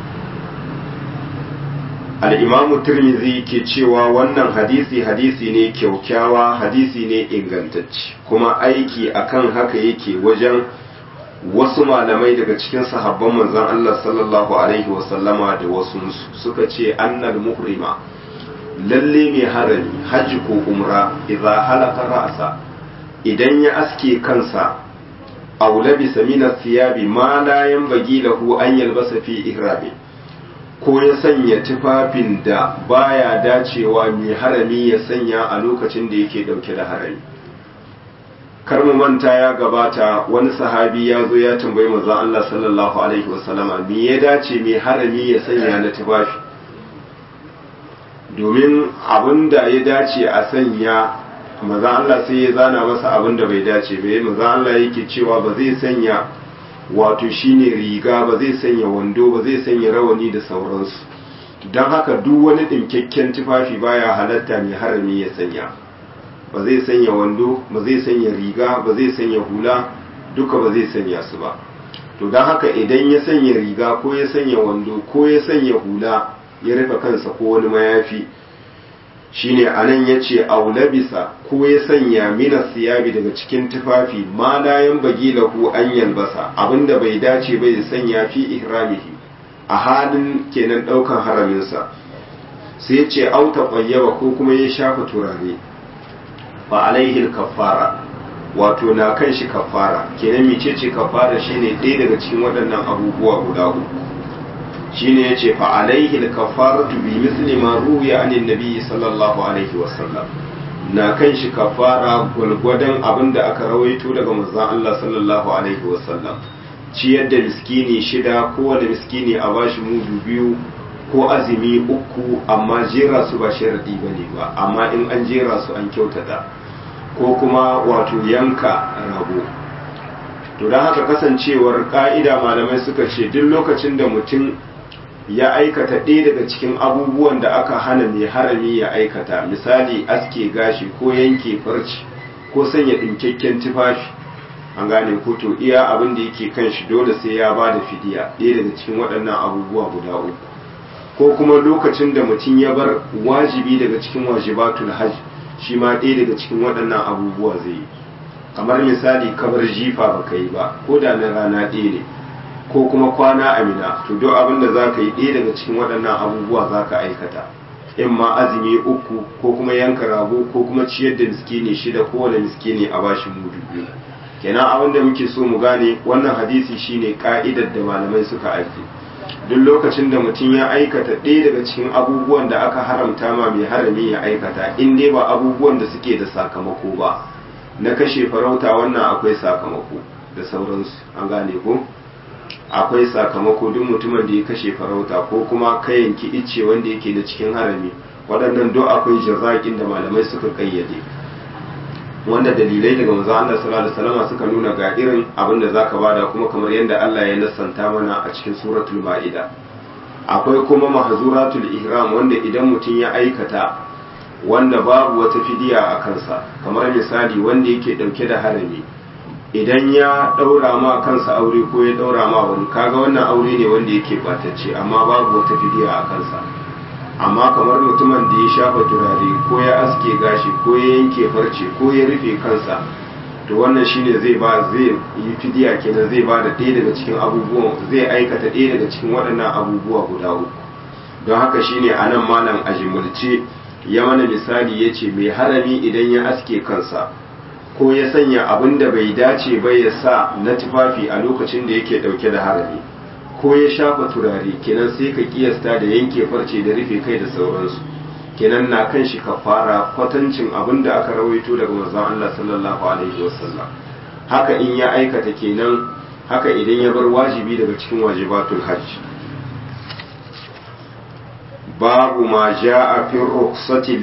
al'imamu turmizi ke cewa wannan hadisi hadisi ne kyaukyawa hadisi ne ingantacce kuma aiki akan haka yake wajen wasu malamai daga cikin sahabban manzon Allah sallallahu alaihi wasallama da wasu suka ce annal muhrima lalle mai harami hajji ko umra idza halaka ra'sa idan ya aske kansa aw labisa min thiyabi ma la yanbaghi lahu an yalbasa fi ihrami ko ya sanya tufafin da baya dacewa mai harami ya sanya a lokacin da yake dauke da harami kar mu manta ya gabata wani sahabi ya zo ya tambayi manzon Allah sallallahu alaihi wasallama me ya dace mai harami ya sanya na tufafi domin abin da ya dace a sanya manzon Allah sai ya zana masa abin da bai dace ba manzon Allah yake cewa ba zai sanya wato shine riga ba zai sanya wando ba zai sanya rawani da sauransu don haka duk wani ɗinkakken tufafi baya halatta mai harami ya sanya ba zai sanya wando ba zai sanya riga ba zai sanya hula duka ba zai sanya su ba to don haka idan ya sanya riga ko ya sanya wando ko ya sanya hula ya rufe kansa ko wani mayafi shine anan ya ce aulabisa ko ya sanya mina siyabi daga cikin tufafi ma layan bagi lahu an yalbasa abinda bai dace bai sanya fi ihramihi a halin kenan daukan haraminsa sai ya ce auta ƙwayyaba ko kuma ya shafa turare fa alaihi kafara wato na kan shi kafara kenan mecece kafara shine ɗaya daga cikin waɗannan abubuwa guda uku shine yace fa alaihi kafaratu bi misli ma ruwiya anin nabi sallallahu alaihi wasallam na kan shi kafara gwalgwadon abinda aka rawaito daga manzon Allah sallallahu alaihi wasallam ciyar da miskini shida kowane miskini a bashi mudu biyu ko azumi uku amma jera su ba sharadi bane ba amma in an jera su an kyautata ko kuma wato yanka rago to don haka kasancewar ka'ida malamai suka ce duk lokacin da mutum ya aikata ɗaya daga cikin abubuwan da aka hana mai harami ya aikata misali aske gashi ko yanke farci ko sanya ɗinkakken tufafi an gane ko to iya abin da yake kan shi dole sai ya ba da fidiya ɗaya daga cikin waɗannan abubuwa guda uku ko kuma lokacin da mutum ya bar wajibi daga cikin wajibatul hajj shi ma ɗaya daga cikin waɗannan abubuwa zai yi kamar misali kamar jifa ba ka yi ba ko da na rana ɗaya ne ko kuma kwana amina to duk abin da za ka yi ɗaya daga cikin waɗannan abubuwa za ka aikata in ma azumi uku ko kuma yanka rago ko kuma ciyar da miskini shida kowane miskini a bashi mudu biyu kenan abin da muke so mu gane wannan hadisi shine ka'idar da malamai suka aiki duk lokacin da mutum ya aikata ɗaya daga cikin abubuwan da aka haramta ma mai harami ya aikata in dai ba abubuwan da suke da sakamako ba na kashe farauta wannan akwai sakamako da sauransu an gane ko akwai sakamako duk mutumin da ya kashe farauta ko kuma ka yanki icce wanda yake da cikin harami waɗannan duk akwai jazaƙin da malamai suka kayyade wanda dalilai daga manzo Allah sallallahu alaihi wasallam suka nuna ga irin abin da zaka bada kuma kamar yadda Allah ya nassanta mana a cikin suratul maida akwai kuma mahzuratul ihram wanda idan mutum ya aikata wanda babu wata fidiya a kansa kamar misali wanda yake dauke da harami idan ya daura ma kansa aure ko ya daura ma wani kaga wannan aure ne wanda yake batacce amma babu wata fidiya a kansa amma kamar mutumin da ya shafa turare ko ya aske gashi ko ya yanke farce ko ya rufe kansa to wannan shine zai ba zai yi fidiya kenan zai ba da ɗaya daga cikin abubuwan zai aikata ɗaya daga cikin waɗannan abubuwa guda uku don haka shine a nan malam a jimulce ya mana misali ya ce mai harami idan ya aske kansa ko ya sanya abin da bai dace ba ya sa na tufafi a lokacin da yake ɗauke da harami ko ya shafa turare kenan sai ka kiyasta da yanke farce da rufe kai da sauransu kenan na kan shi kafara kwatancin abin da aka rawaito daga manzon Allah sallallahu alaihi wasallam haka in ya aikata kenan haka idan ya bar wajibi daga cikin wajibatul hajj babu ma jaa fi rukhsati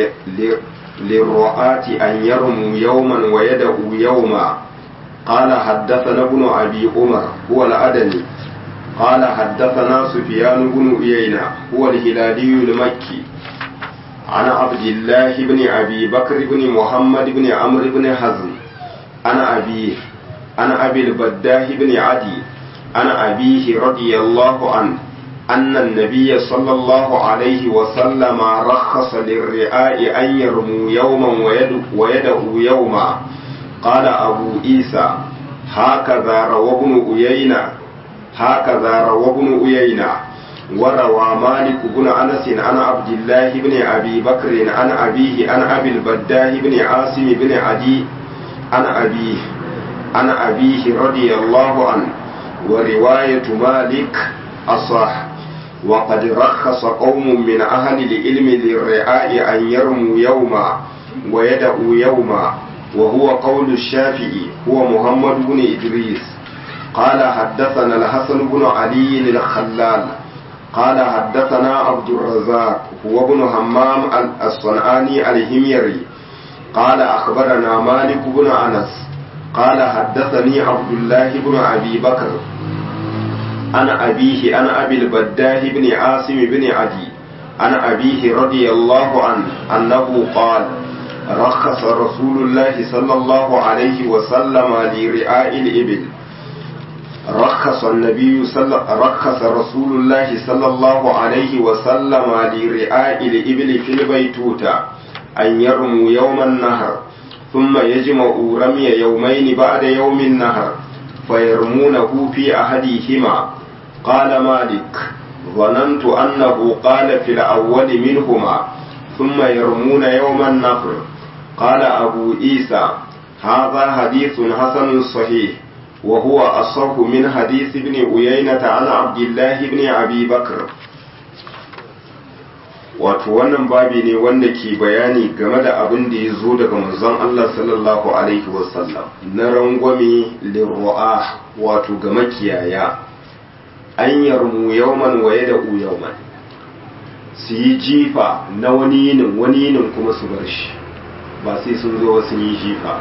lirru'ati an yarmu yawman wa yad'u yawma قال حدثنا ابن أبي عمر هو الأدني قال حدثنا سفيان بن عيينة هو الهلالي المكي عن عبد الله بن أبي بكر بن محمد بن عمرو بن حزم عن أبيه عن أبي البداه بن عدي عن أبيه رضي الله عنه أن النبي صلى الله عليه وسلم رخص للرعاء أن يرموا يوما ويدعوا يوما قال أبو عيسى هكذا روى ابن أيينة هكذا روى ابن أيينة وروى مالك بن أنس عن عبد الله بن أبي بكر عن أبيه عن أبي البداه بن عاصم بن عدي عن أبيه عن أبيه رضي الله عنه ورواية مالك أصح وقد رخص قوم من أهل العلم للرعاء أن يرموا يوما ويدعوا يوما وهو قول الشافعي هو محمد بن إدريس قال حدثنا الحسن بن علي الخلال قال حدثنا عبد الرزاق هو ابن همام الصنعاني الهميري قال أخبرنا مالك بن أنس قال حدثني عبد الله بن أبي بكر عن أبيه عن أبي البداه بن عاصم بن عدي عن أبيه رضي الله عنه أنه قال رخص رسول الله صلى الله عليه وسلم لرعاء الإبل رخص النبي صلى رخص رسول الله صلى الله عليه وسلم لرعاء الإبل في البيتوتة أن يرموا يوم النهر ثم يجمعوا رمي يومين بعد يوم النهر فيرمونه في أحدهما قال مالك ظننت أنه قال في الأول منهما ثم يرمون يوم النهر قال أبو عيسى هذا حديث حسن صحيح وهو أصح من حديث ابن عيينة عن عبد الله بن أبي بكر wato wannan babi ne wanda ke bayani game da abin da ya zo daga manzon Allah sallallahu alaihi wasallam na rangwame lirru'a wato ga makiyaya an yarmu yauman waye da u yauman su yi jifa na wani yinin wani yinin kuma su bar shi ba sai sun zo sun yi jifa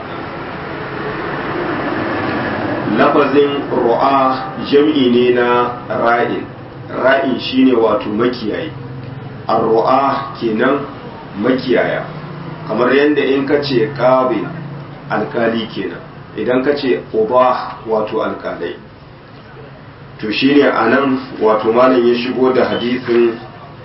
lafazin ru'a jam'i ne na ra'in ra'in shine wato makiyayi arru'a kenan makiyaya kamar yadda in ka ce ƙabe alkali kenan idan ka ce uba wato alkalai to shine a nan wato malam ya shigo da hadisin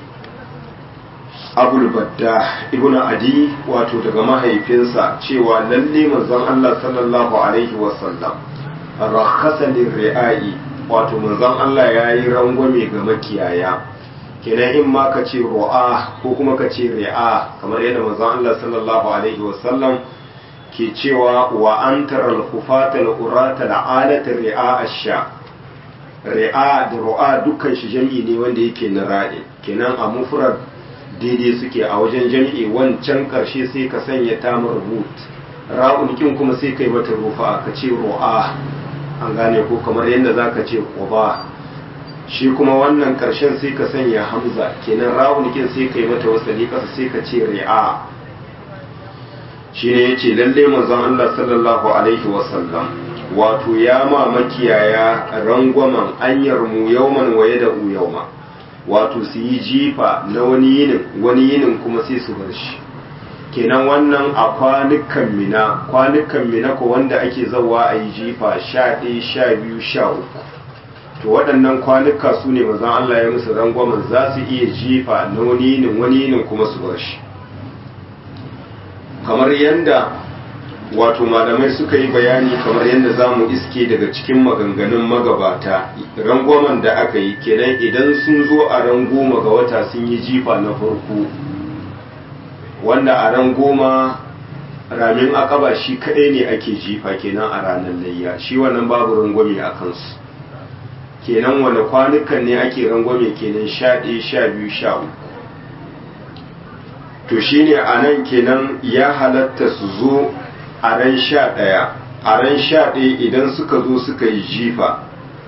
abul badda ibn adi wato daga mahaifinsa cewa lalle manzon Allah sallallahu alaihi wasallam rakhasa lirri'ai wato manzon Allah yayi rangwame ga makiyaya kenan in ma ka ce ru'a ko kuma ka ce ri'a kamar yadda manzon Allah sallallahu alaihi wasallam ke cewa wa antara al-hufata al-urata al-alata ri'a ash-sha ri'a da ru'a dukkan shi jami'i ne wanda yake na ra'i kenan a mufrad daidai suke a wajen jami'i wancan karshe sai ka sanya tamar rubut ra'un kin kuma sai kai mata rufa ka ce ru'a an gane ko kamar yadda zaka ce quba shi kuma wannan karshen sai ka sanya hamza kenan rawun kin sai kai mata wasali kasa sai ka ce ri'a shi ne yace lalle manzon Allah sallallahu alaihi wasallam wato ya ma makiyaya rangwamen anyar mu yauman waye da u yauma wato su yi jifa na wani yinin wani yinin kuma sai su bar shi kenan wannan a kwanukan mina kwanukan mina ko wanda ake zawa a yi jifa sha ɗaya sha biyu sha uku to waɗannan kwanuka su ne mazan Allah ya musu rangwamen za su iya jifa na wani yinin wani yinin kuma su bar shi kamar yadda wato malamai suka yi bayani kamar yadda za mu iske daga cikin maganganun magabata rangwamen da aka yi kenan idan sun zo a ran goma ga wata sun yi jifa na farko wanda a ran goma ramin akaba shi kaɗai ne ake jifa kenan a ranar layya shi wannan babu rangwame a kansu kenan wani kwanukan ne ake rangwame kenan sha ɗaya sha biyu sha uku to shine a nan kenan ya halatta su zo a ran sha ɗaya a ran sha ɗaya idan suka zo suka yi jifa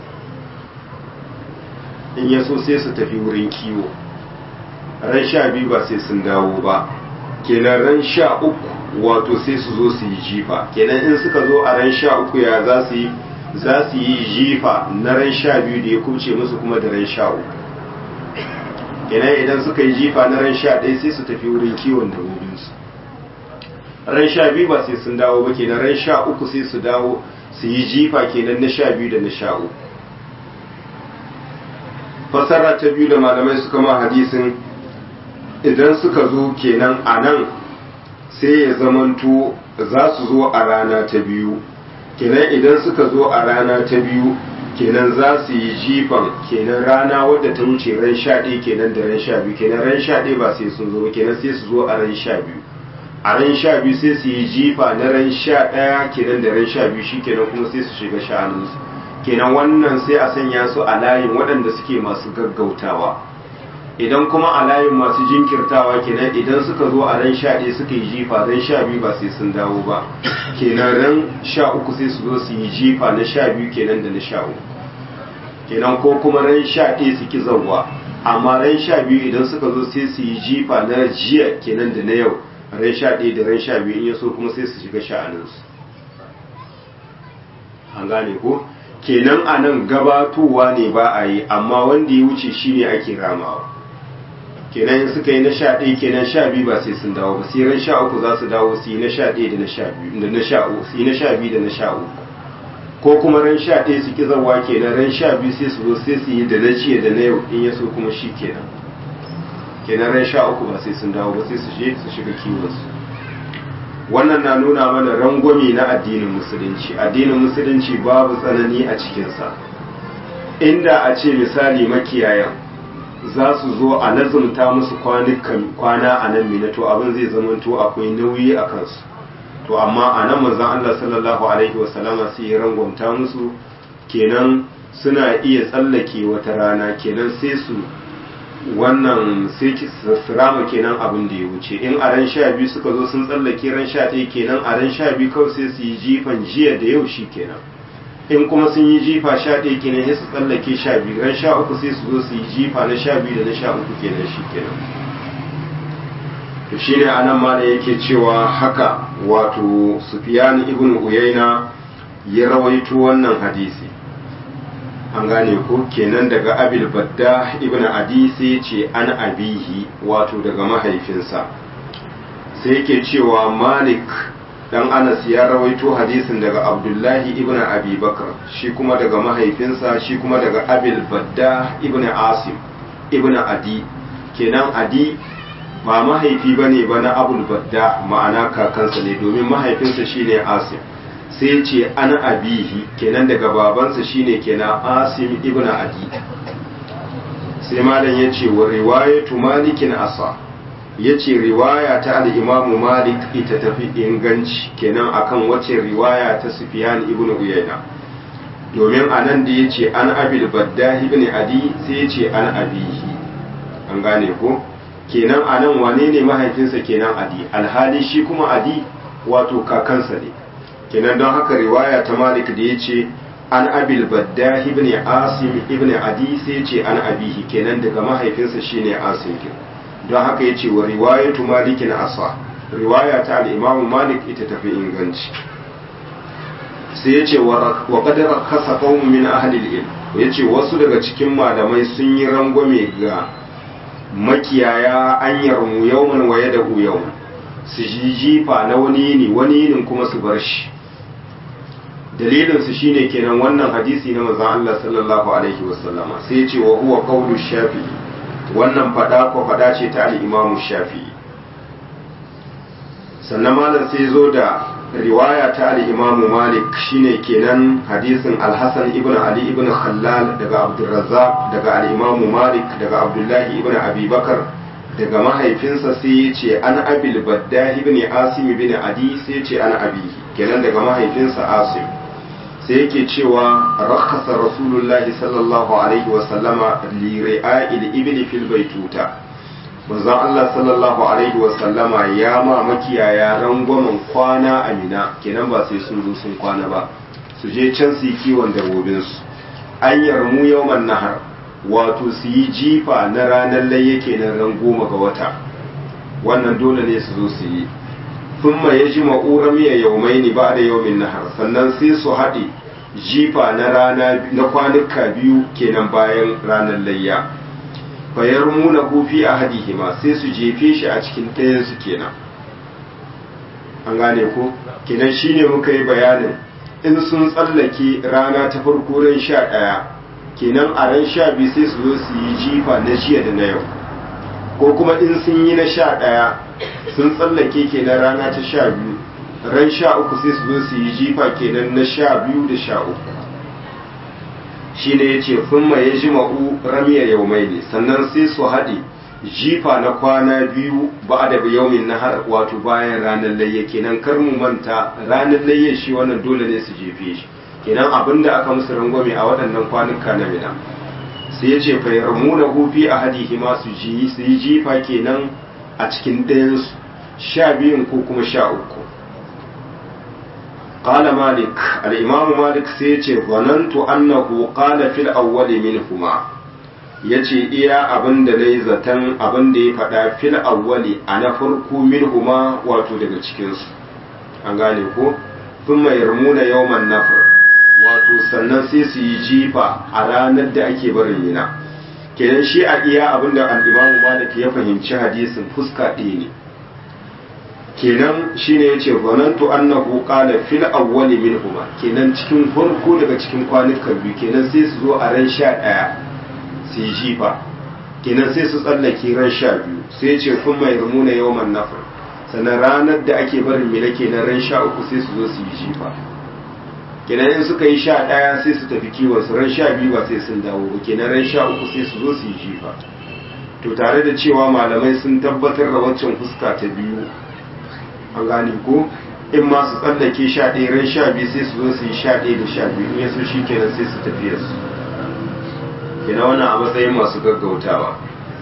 in ya so sai su tafi wurin kiwo ran sha biyu ba sai sun dawo ba kenan ran sha uku wato sai su zo su yi jifa kenan in suka zo a ran sha uku ya za su yi za su yi jifa na ran sha biyu da ya kubce musu kuma da ran sha uku kenan idan suka yi jifa na ran sha ɗaya sai su tafi wurin kiwon dabbobinsu ran sha biyu ba sai sun dawo ba kenan ran sha uku sai su dawo su yi jifa kenan na sha biyu da na sha uku fasara ta biyu da malamai suka ma hadisin idan suka zo kenan a nan sai ya zamanto za su zo a rana ta biyu kenan idan suka zo a rana ta biyu kenan za su yi jifan kenan rana wadda ta wuce ran sha ɗaya kenan da ran sha biyu kenan ran sha ɗaya ba sai sun zo ba kenan sai su zo a ran sha biyu a ran sha biyu sai su yi jifa na ran sha ɗaya kenan da ran sha biyu shi kenan kuma sai su shiga sha'aninsu kenan wannan sai a sanya su a layin waɗanda suke masu gaggautawa idan kuma a layin masu jinkirtawa kenan idan suka zo a ran sha ɗaya suka yi jifa ran sha biyu ba sai sun dawo ba kenan ran sha uku sai su zo su yi jifa na sha biyu kenan da na sha uku kenan ko kuma ran sha ɗaya su ki zauwa amma ran sha biyu idan suka zo sai su yi jifa na jiya kenan da na yau ran sha ɗaya da ran sha biyu in ya so kuma sai su shiga sha'aninsu an gane ko kenan a nan gabatowa ne ba a yi amma wanda ya wuce shine ake ramawa kenan in suka yi na sha ɗaya kenan sha biyu ba sai sun dawo ba sai ran sha uku za su dawo su yi na sha ɗaya da na sha biyu da na sha uku su yi na sha biyu da na sha uku ko kuma ran sha ɗaya su ki zawa kenan ran sha biyu sai su zo sai su yi da na jiya da na yau in ya so kuma shi kenan kenan ran sha uku ba sai sun dawo ba sai su je su shiga kiwonsu wannan na nuna mana rangwame na addinin musulunci addinin musulunci babu tsanani a cikinsa inda a ce misali makiyayan za su zo a lazumta musu kwanukan kwana a nan mina to abin zai zamanto akwai nauyi a kansu to amma a nan manzon Allah sallallahu alaihi wasallama sai ya rangwamta musu kenan suna iya tsallake wata rana kenan sai su wannan sai su rama kenan abin da ya wuce in a ran sha biyu suka zo sun tsallake ran sha ɗaya kenan a ran sha biyu kawai sai su yi jifan jiya da yau shi kenan in kuma sun yi jifa sha ɗaya kenan sai su tsallake sha biyu ran sha uku sai su zo su yi jifa na sha biyu da na sha uku kenan shi kenan to shine anan ma da yake cewa haka wato Sufyan ibn Uyayna ya rawaito wannan hadisi an gane ko kenan daga abil badda ibn adi sai ce an abihi wato daga mahaifinsa sai yake cewa malik dan anas ya rawaito hadisin daga abdullahi ibn abi bakar shi kuma daga mahaifinsa shi kuma daga abil badda ibn asim ibn adi kenan adi ba mahaifi bane ba na abul badda ma'ana kakansa ne domin mahaifinsa shine asim sai ce an abihi kenan daga babansa shine kenan asim ibn adi sai malam ya ce wa riwayatu malikin asa ya ce riwaya ta al'imamu malik ita tafi inganci kenan akan wace riwaya ta sufiyan ibn uyayna domin a nan da ya ce an abil badda ibn adi sai ya ce an abihi an gane ko kenan a nan wane ne mahaifinsa kenan adi alhali shi kuma adi wato kakansa ne kenan don haka riwaya ta malik da ya ce an abil badda ibn asim ibn adi sai ce an abihi kenan daga mahaifinsa shine asim kin don haka ya ce wa riwayatu malikin asa riwaya ta al-imamu malik ita tafi inganci sai ya ce wa qadara kasa qaumun min ahli al-ilm ya ce wasu daga cikin malamai sun yi rangwame ga makiyaya an yarmu yawman wa yadahu yawman su ji jifa na wani yini wani yinin kuma su bar shi dalilinsu shine kenan wannan hadisi na manzon Allah sallallahu alaihi wasallama sai ya ce wa huwa qawlu shafi'i wannan fada ko fada ce ta al-imamu shafi'i sannan malam sai zo da riwaya ta al-imamu malik shine kenan hadisin al-hasan ibn ali ibn khallal daga abdurrazzaq daga al-imamu malik daga abdullahi ibn abi bakar daga mahaifinsa sai ya ce an abil badda ibn asim ibn adi sai ya ce an abihi kenan daga mahaifinsa asim sai yake cewa rakhasa rasulullahi sallallahu alaihi wa sallama li ri'a'il ibli fil baituta manzon Allah sallallahu alaihi wasallama ya ma makiyaya rangwamen kwana a mina kenan ba sai sun zo sun kwana ba su je can su yi kiwon dabbobinsu an yarmu yawman nahar wato su yi jifa na ranar layya kenan ran goma ga wata wannan dole ne su zo su yi thumma yajma'u ramiya yawmaini ba'da yawmin nahar sannan sai su haɗe jifa na rana na kwanuka biyu kenan bayan ranar layya fayar muna kufi a hadihima sai su jefe shi a cikin ɗayansu kenan an gane ko kenan shine muka yi bayanin in sun tsallake rana ta farko ran sha ɗaya kenan a ran sha biyu sai su zo su yi jifa na jiya da na yau ko kuma in sun yi na sha ɗaya sun tsallake kenan rana ta sha biyu ran sha uku sai su zo su yi jifa kenan na sha biyu da sha uku shi ne ya ce funma ya ji ma'u ramiya yaumai ne sannan sai su haɗe jifa na kwana biyu ba da yaumin na har wato bayan ranar layya kenan kar mu manta ranar layya shi wannan dole ne su jefe shi kenan abinda aka musu rangwame a waɗannan kwanuka na mina sai ya ce fa yarmuna hufi a hadihi ma su ji su yi jifa kenan a cikin ɗayansu sha biyun ko kuma sha uku قال مالك الإمام مالك سيتي ظننت أنه قال في الأول منهما yace iya abin da na zaton abin da ya faɗa fil awwali a na farko minhuma wato daga cikinsu an gane ko sun mai yarmuna yawman nafar wato sannan sai su yi jifa a ranar da ake barin mina kenan shi a iya abin da al'imamu malik ya fahimci hadisin fuska ɗaya ne kenan shine yace zanantu annahu qala fil awwali minhuma kenan cikin farko daga cikin kwanukan biyu kenan sai su zo a ran sha ɗaya su yi jifa kenan sai su tsallake ran sha biyu sai yace kun mai rumuna yawman nafar sannan ranar da ake barin mina kenan ran sha uku sai su zo su yi jifa kenan in suka yi sha ɗaya sai su tafi kiwon su ran sha biyu ba sai sun dawo ba kenan ran sha uku sai su zo su yi jifa to tare da cewa malamai sun tabbatar da waccan fuska ta biyu an gane ko in ma su tsallake sha ɗaya ran sha biyu sai su zo su yi sha ɗaya da sha biyu in yaso shi kenan sai su tafiya su kina wannan a matsayin masu gaggautawa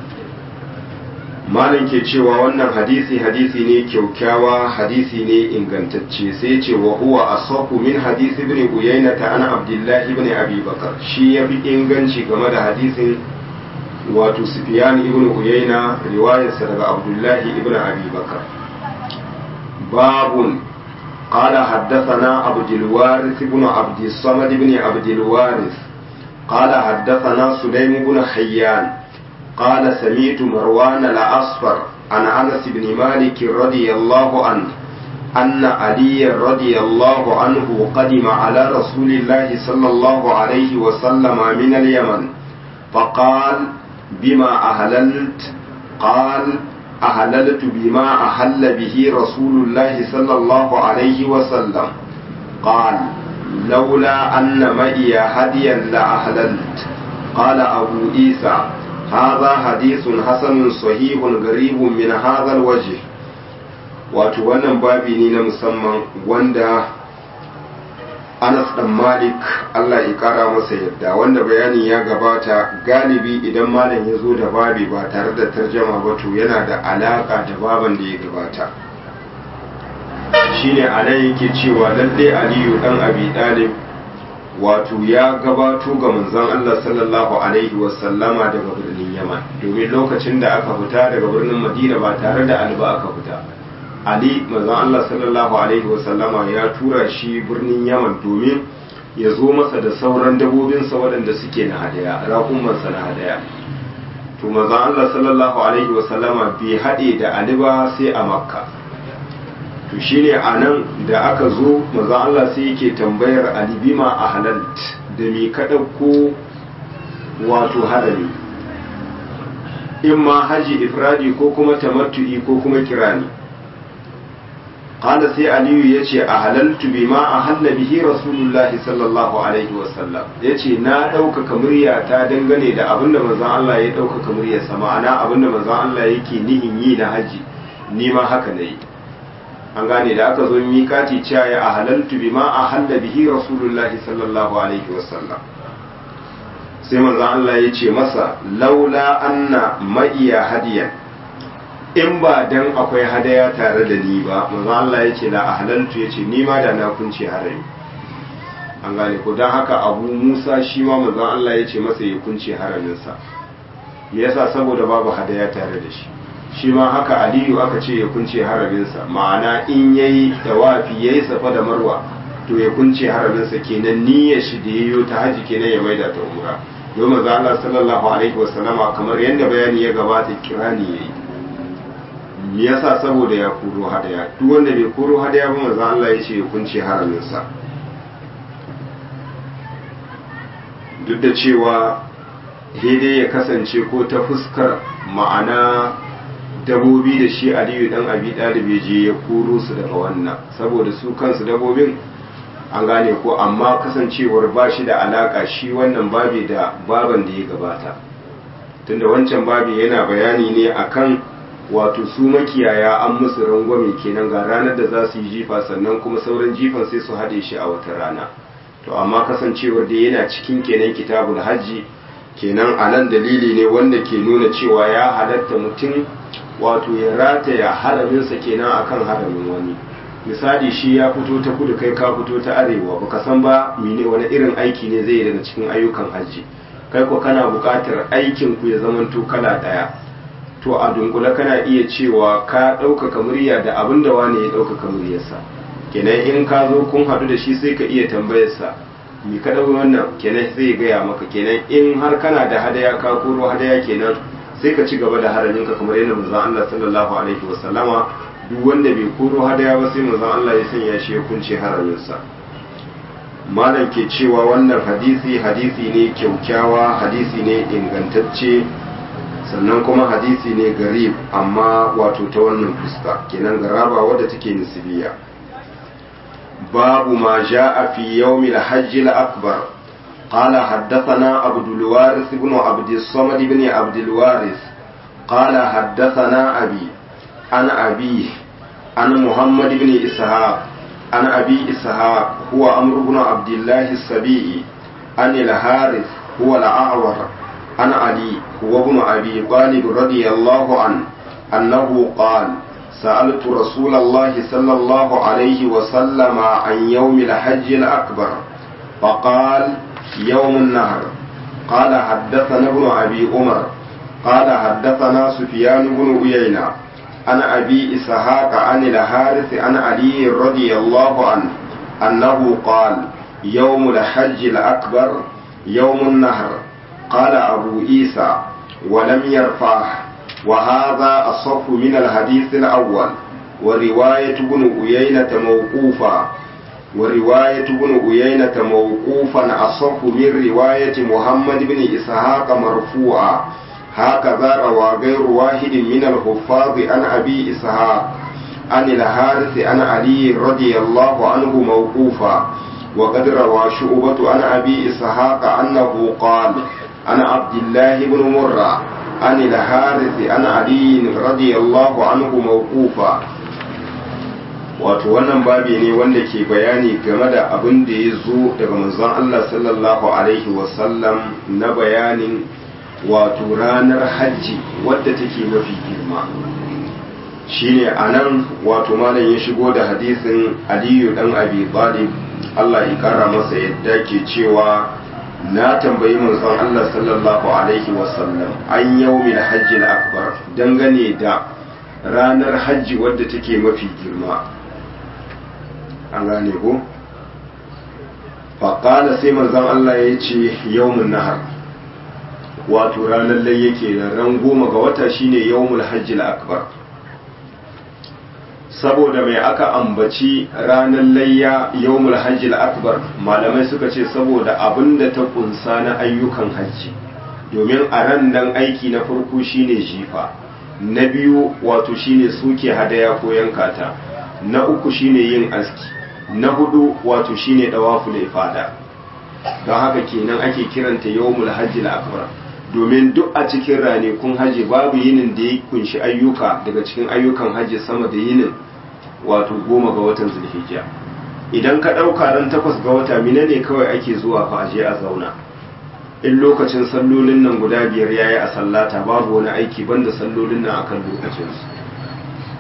malam ke cewa wannan hadisi hadisi ne kyaukyawa hadisi ne ingantacce sai ce wa huwa asahu min hadisi ibn uyayna ta ana abdullahi ibn abi bakar shi ya fi inganci game da hadisin wato sufyan ibn uyayna riwayarsa daga abdullahi ibn abi bakar باب قال حدثنا عبد الوارث بن عبد الصمد بن عبد الوارث قال حدثنا سليم بن حيان قال سمعت مروان الأصفر عن أنس بن مالك رضي الله عنه أن علي رضي الله عنه قدم على رسول الله صلى الله عليه وسلم من اليمن فقال بما أهللت قال أهللت بما أهل به رسول الله صلى الله عليه وسلم قال لولا أن معي هديا لأهللت قال أبو عيسى هذا حديث حسن صحيح غريب من هذا الوجه wato wannan babi ne na musamman wanda Anas dan Malik Allah ya kara masa yadda wanda bayanin ya gabata galibi idan malam ya zo da babi ba tare da tarjama ba to yana da alaka da baban da ya gabata shine anan yake cewa lalle Aliyu dan Abi Talib wato ya gabato ga manzon Allah sallallahu alaihi wasallama daga birnin Yaman domin lokacin da aka fita daga birnin Madina ba tare da alba aka fita Ali manzon Allah sallallahu alaihi wasallama ya tura shi birnin Yaman domin ya zo masa da sauran dabobinsa waɗanda suke na hadaya raƙumansa na hadaya to manzon Allah sallallahu alaihi wasallama bai haɗe da Ali ba sai a Makka to shine a nan da aka zo manzon Allah sai yake tambayar Ali bima a halalt da me ka ɗauko wato harami in ma haji ifradi ko kuma tamattu'i ko kuma kirani قال سي علي يجي أهللت بما أهل به رسول الله صلى الله عليه وسلم يجي نا دوك كمريا تا dangane da abin da manzon Allah ya dauka kamriya sama ana abin da manzon Allah yake nihin yi na haji ni ma haka nayi an gane da aka zo mikati cewa ya ahalaltu bima ahalla bihi rasulullah sallallahu alaihi wasallam sai manzon Allah ya ce masa laula anna ma'iya hadiyan in ba dan akwai hadaya tare da ni ba manzo Allah ya ce la ahlaltu ya ce ni ma da na kunce harami an gane ko don haka abu musa shi ma manzo Allah ya ce masa ya kunce haraminsa me yasa saboda babu hadaya tare da shi shi ma haka aliyu aka ce ya kunce haraminsa ma'ana in yayi tawafi yayi safa da marwa to ya kunce haraminsa kenan niyyar shi da yayo ta haji kenan ya maida ta umra don manzo Allah sallallahu alaihi wasallama kamar yadda bayani ya gabata kirani yayi me yasa saboda ya kuro hadaya duk wanda bai kuro hadaya ba manzo Allah ya ce ya kunce haraminsa duk da cewa daidai ya kasance ko ta fuskar ma'ana dabobi da shi aliyu dan abi dalib je ya kuro su daga wannan saboda su kansu dabobin an gane ko amma kasancewar ba shi da alaka shi wannan babi da baban da ya gabata tunda wancan babi yana bayani ne akan wato su makiyaya an musu rangwame kenan ga ranar da za su yi jifa sannan kuma sauran jifan sai su haɗe shi a wata rana to amma kasancewar da yana cikin kenan kitabul hajji kenan a nan dalili ne wanda ke nuna cewa ya halatta mutum wato ya rataya haraminsa kenan akan haramin wani misali shi ya fito ta kudu kai ka fito ta arewa baka san ba mene wani irin aiki ne zai daga cikin ayyukan hajji kai ko kana buƙatar aikin ku ya zamanto kala ɗaya to a dunkule kana iya cewa ka ɗaukaka murya da abin da wani ya ɗaukaka muryarsa kenan in ka zo kun haɗu da shi sai ka iya tambayarsa mi ka ɗauki wannan kenan zai gaya maka kenan in har kana da hadaya ka koro hadaya kenan sai ka ci gaba da haraminka kamar yadda manzon Allah sallallahu alaihi wasallama duk wanda bai koro hadaya ba sai manzon Allah ya sanya shi ya kunce haraminsa malam ke cewa wannan hadisi hadisi ne kyaukyawa hadisi ne ingantacce sannan kuma hadisi ne garib amma wato ta wannan fuska kenan garaba wadda take nisbiya babu ma ja'a fi yawmil hajj al-akbar قال حدثنا عبد الوارث بن عبد الصمد بن عبد الوارث قال حدثنا أبي عن أبيه عن محمد بن إسحاق عن أبي إسحاق هو أمر بن عبد الله السبيعي عن الحارث هو الأعور عن علي هو ابن أبي طالب رضي الله عنه أنه قال سألت رسول الله صلى الله عليه وسلم عن يوم الحج الأكبر فقال يوم النهر قال حدثنا ابن أبي عمر قال حدثنا سفيان بن عيينة عن أبي إسحاق عن الحارث عن علي رضي الله عنه أنه قال يوم الحج الأكبر يوم النهر قال أبو عيسى ولم يرفعه وهذا أصف من الحديث الأول ورواية ابن عيينة موقوفا ورواية ابن عيينة موقوفا أصف من رواية محمد بن إسحاق مرفوعا هكذا روى غير واحد من الحفاظ عن أبي إسحاق عن الحارث عن علي رضي الله عنه موقوفا وقد روى شعبة عن أبي إسحاق أنه قال عن عبد الله بن مرة عن الحارث عن علي رضي الله عنه موقوفا wato wannan babi ne wanda ke bayani game da abin da ya zo daga manzon Allah sallallahu alaihi wasallam na bayanin wato ranar hajji wadda take mafi girma shine a nan wato malam ya shigo da hadisin aliyu dan abi talib Allah ya kara masa yadda ke cewa na tambayi manzon Allah sallallahu alaihi wasallam an yaumil hajji akbar dangane da ranar hajji wadda take mafi girma an gane ko faƙala sai manzon Allah ya ce yawmun nahar wato ranar lai yake da ran goma ga wata shine yawmul hajjil akbar saboda mai aka ambaci ranar layya yawmul hajjil akbar malamai suka ce saboda abin da ta kunsa na ayyukan hajji domin a ran nan aiki na farko shine jifa na biyu wato shine suke hadaya ko yankata na uku shine yin aski na hudu wato shine dawaful ifada don haka kenan ake kiranta yawmul hajjil akbar domin duk a cikin ranakun haji babu yinin da ya kunshi ayyuka daga cikin ayyukan haji sama da yinin wato goma ga watan zulhijja idan ka ɗauka ran takwas ga wata mina ne kawai ake zuwa fa aje a zauna in lokacin sallolin nan guda biyar yayi a sallata babu wani aiki banda sallolin nan akan lokacinsu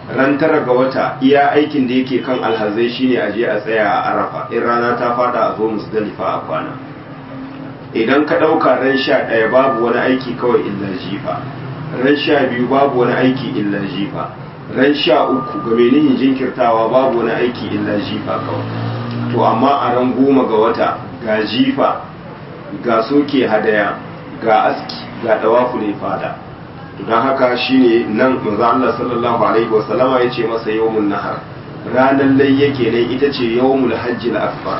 ran tara ga wata iya aikin da yake kan alhazai shine a je a tsaya a arafa in rana ta fada a zo musdalifa a kwana idan ka ɗauka ran sha ɗaya babu wani aiki kawai illa jifa ran sha biyu babu wani aiki illa jifa ran sha uku ga nihin jinkirtawa babu wani aiki illa jifa kawai to amma a ran goma ga wata ga jifa ga soke hadaya ga aski ga dawafu ne fada don haka shine nan manzo Allah sallallahu alaihi wasallama yace masa yawmun nahar ranar layya kenan ita ce yawmul hajjil akbar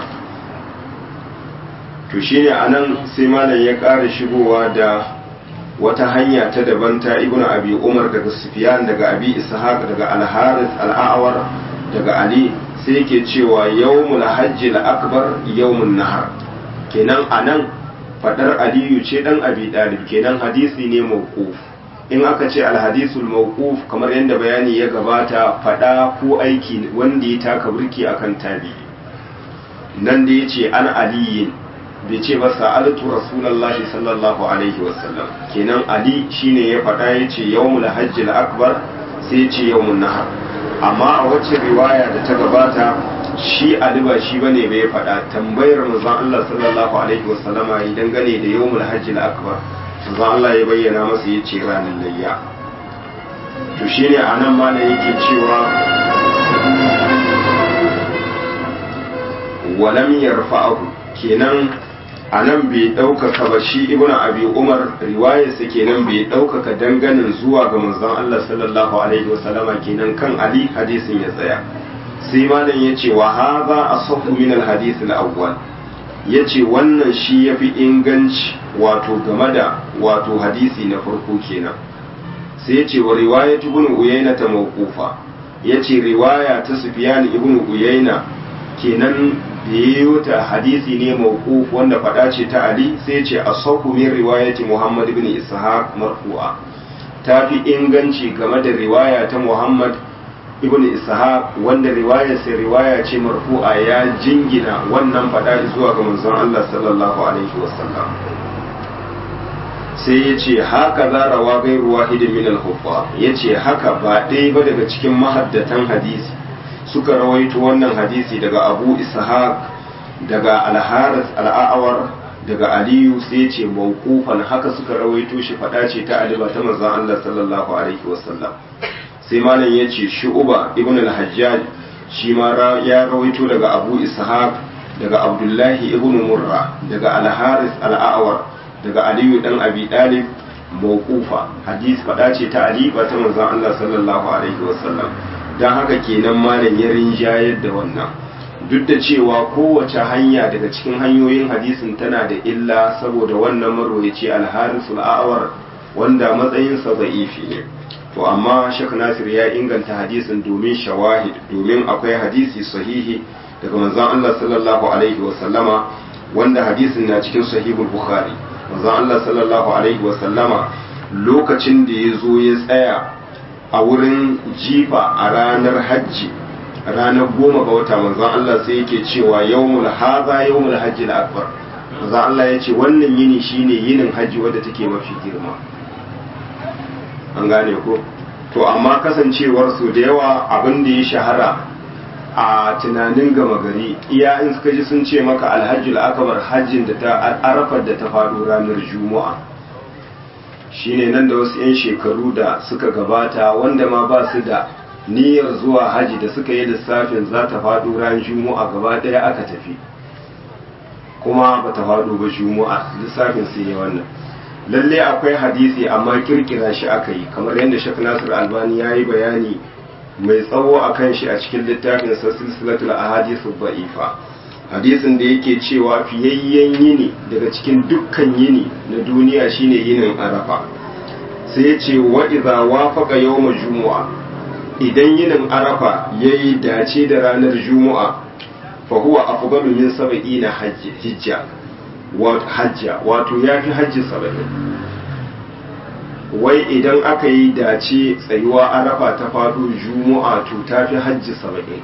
to shine anan sai malam ya ƙara shigowa da wata hanya ta daban ta ibnu abi umar daga sufyan daga abi ishaq daga al-harith al-a'war daga ali sai yake cewa yawmul hajjil akbar yawmun nahar kenan anan fadar aliyu ce dan abi dalib kenan hadisi ne mawquf in aka ce alhadisul mawquf kamar yadda bayani ya gabata fada ko aiki wanda ya taka burki akan tabi nan da yace an aliyin bai ce ba sa'altu rasulullahi sallallahu alaihi wasallam kenan ali shine ya fada yace yawmul hajjil akbar sai yace yawmun nahar amma a wacce riwaya da ta gabata shi ali ba shi bane bai fada tambayar manzon Allah sallallahu alaihi wasallama idan gane da yawmul hajjil akbar manzo Allah ya bayyana masa ya ce ranar layya to shi ne a nan mana yake cewa walam yarfa'ahu kenan a nan bai ɗaukaka ba shi ibnu abi umar riwayarsa kenan bai ɗaukaka danganin zuwa ga manzon Allah sallallahu alaihi wasallama kenan kan ali hadisin ya tsaya sai malam ya ce wa hadha asahhu min al-hadith al-awwal ya ce wannan shi ya fi inganci wato game da wato hadisi na farko kenan sai ya ce wa riwaya ibn uyayna ta mawqufa ya ce riwaya ta sufyan ibn uyayna kenan da yayo ta hadisi ne mawquf wanda fada ce ta ali sai ya ce asahu min riwayati muhammad ibn ishaq marfu'a ta fi inganci game da riwaya ta muhammad ibn ishaq wanda riwaya sai riwaya ce marfu'a ya jingina wannan fada zuwa ga manzon Allah sallallahu alaihi wasallam sai ya ce haka za rawa gairu wahidin min al-huffa ya ce haka ba ɗaya ba daga cikin mahaddatan hadisi suka rawaito wannan hadisi daga abu ishaq daga al-haris al-a'awar daga aliyu sai ce mawqufan haka suka rawaito shi fada ce ta aliba ta manzon Allah sallallahu alaihi wasallam sai malam ya ce shu'uba ibn al-hajjaj shi ma ya rawaito daga abu ishaq daga abdullahi ibn murra daga al-haris al-a'war daga aliyu dan abi dalib mawqufa hadis fada ce ta ali ba ta manzon Allah sallallahu alaihi wasallam dan haka kenan malam ya rinjayar da wannan duk da cewa kowace hanya daga cikin hanyoyin hadisin tana da illa saboda wannan marwayaci al-haris al-a'war wanda matsayinsa da'ifi ne to amma Sheikh Nasir ya inganta hadisin domin shawahid domin akwai hadisi sahihi daga manzon Allah sallallahu alaihi wa sallama wanda hadisin na cikin sahihul Bukhari manzon Allah sallallahu alaihi wa sallama lokacin da ya zo ya tsaya a wurin jifa a ranar hajji ranar goma ga wata manzon Allah sai yake cewa yawmul haza yawmul hajji al-akbar manzon Allah ya ce wannan yini shine yinin hajji wadda take mafi girma an gane ko to amma kasancewar su da yawa abin da ya shahara a tunanin gama gari iya in suka ji sun ce maka alhajjul akbar hajjin da ta arafar da ta faɗo ranar juma'a shine nan da wasu 'yan shekaru da suka gabata wanda ma ba su da niyyar zuwa haji da suka yi lissafin za ta faɗo ranar juma'a gaba ɗaya aka tafi kuma ba ta faɗo ba juma'a lissafin sai ya wannan lalle akwai hadisi amma kirkira shi aka yi kamar yadda shek nasir albani ya yi bayani mai tsawo a kan shi a cikin littafin sa silsilatul ahadithu ba'ifa hadisin da yake cewa fiyayyen yini daga cikin dukkan yini na duniya shine yinin arafa sai ya ce wa idza wafaqa yawma jumu'a idan yinin arafa yayi dace da ranar jumu'a fa huwa afdalu min sab'ina hijja hajja wato ya fi hajji saba'in wai idan aka yi dace tsayuwa arafa ta faɗo juma'a to ta fi hajji saba'in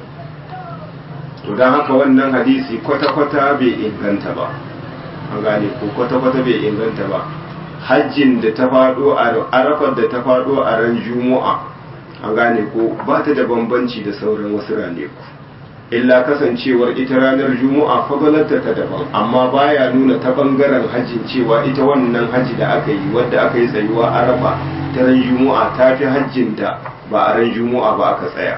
to don haka wannan hadisi kwata-kwata bai inganta ba an gane ko kwata-kwata bai inganta ba hajjin da ta faɗo a arafar da ta faɗo a ran juma'a an gane ko ba ta da bambanci da sauran wasu raneku illa kasancewar ita ranar juma'a fadalarta ta daban amma baya nuna ta bangaren hajjin cewa ita wannan hajji da aka yi wadda aka yi tsayuwa arafa ta ran juma'a ta fi hajjinta ba a ran juma'a ba aka tsaya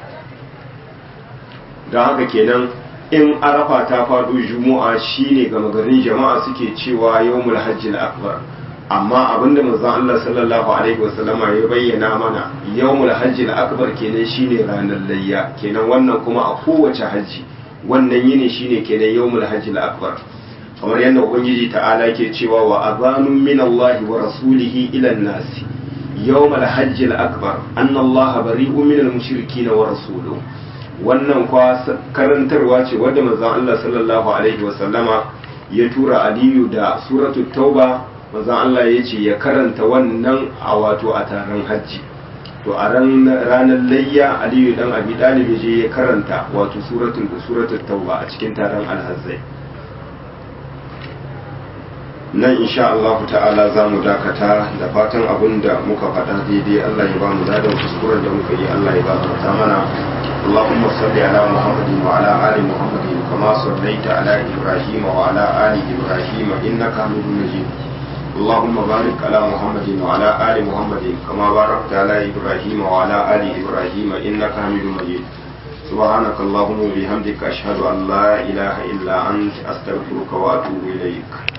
don haka kenan in arafa ta faɗo juma'a shine gama garin jama'a suke cewa yawmul hajjil akbar amma abinda manzon Allah sallallahu alaihi wasallama ya bayyana mana yawmul hajjil akbar kenan shine ranar layya kenan wannan kuma a kowace hajji wannan yini shine kenan yawmul hajjil akbar kamar yadda ubangiji ta'ala ke cewa wa azanun min Allah wa rasulihi ila an-nas yawmul hajjil akbar anna Allah bari'un min al-mushrikeena wa rasuluhu wannan kwa karantarwa ce wadda manzon Allah sallallahu alaihi wasallama ya tura Aliyu da suratul tauba manzon Allah ya ce ya karanta wannan a wato a taron hajji to a ranar layya aliyu dan abi dalib je ya karanta wato suratul suratul tauba a cikin taron alhazzai nan insha Allah ta'ala za mu dakata da fatan abin da muka faɗa daidai Allah ya ba mu ladan kuskuren da muka yi Allah ya gafarta mana اللهم صل على محمد وعلى آل محمد كما صليت على إبراهيم وعلى آل إبراهيم إنك حميد مجيد اللهم بارك على محمد وعلى آل محمد كما باركت على إبراهيم وعلى آل إبراهيم إنك حميد مجيد سبحانك اللهم وبحمدك أشهد أن لا إله إلا أنت أستغفرك وأتوب إليك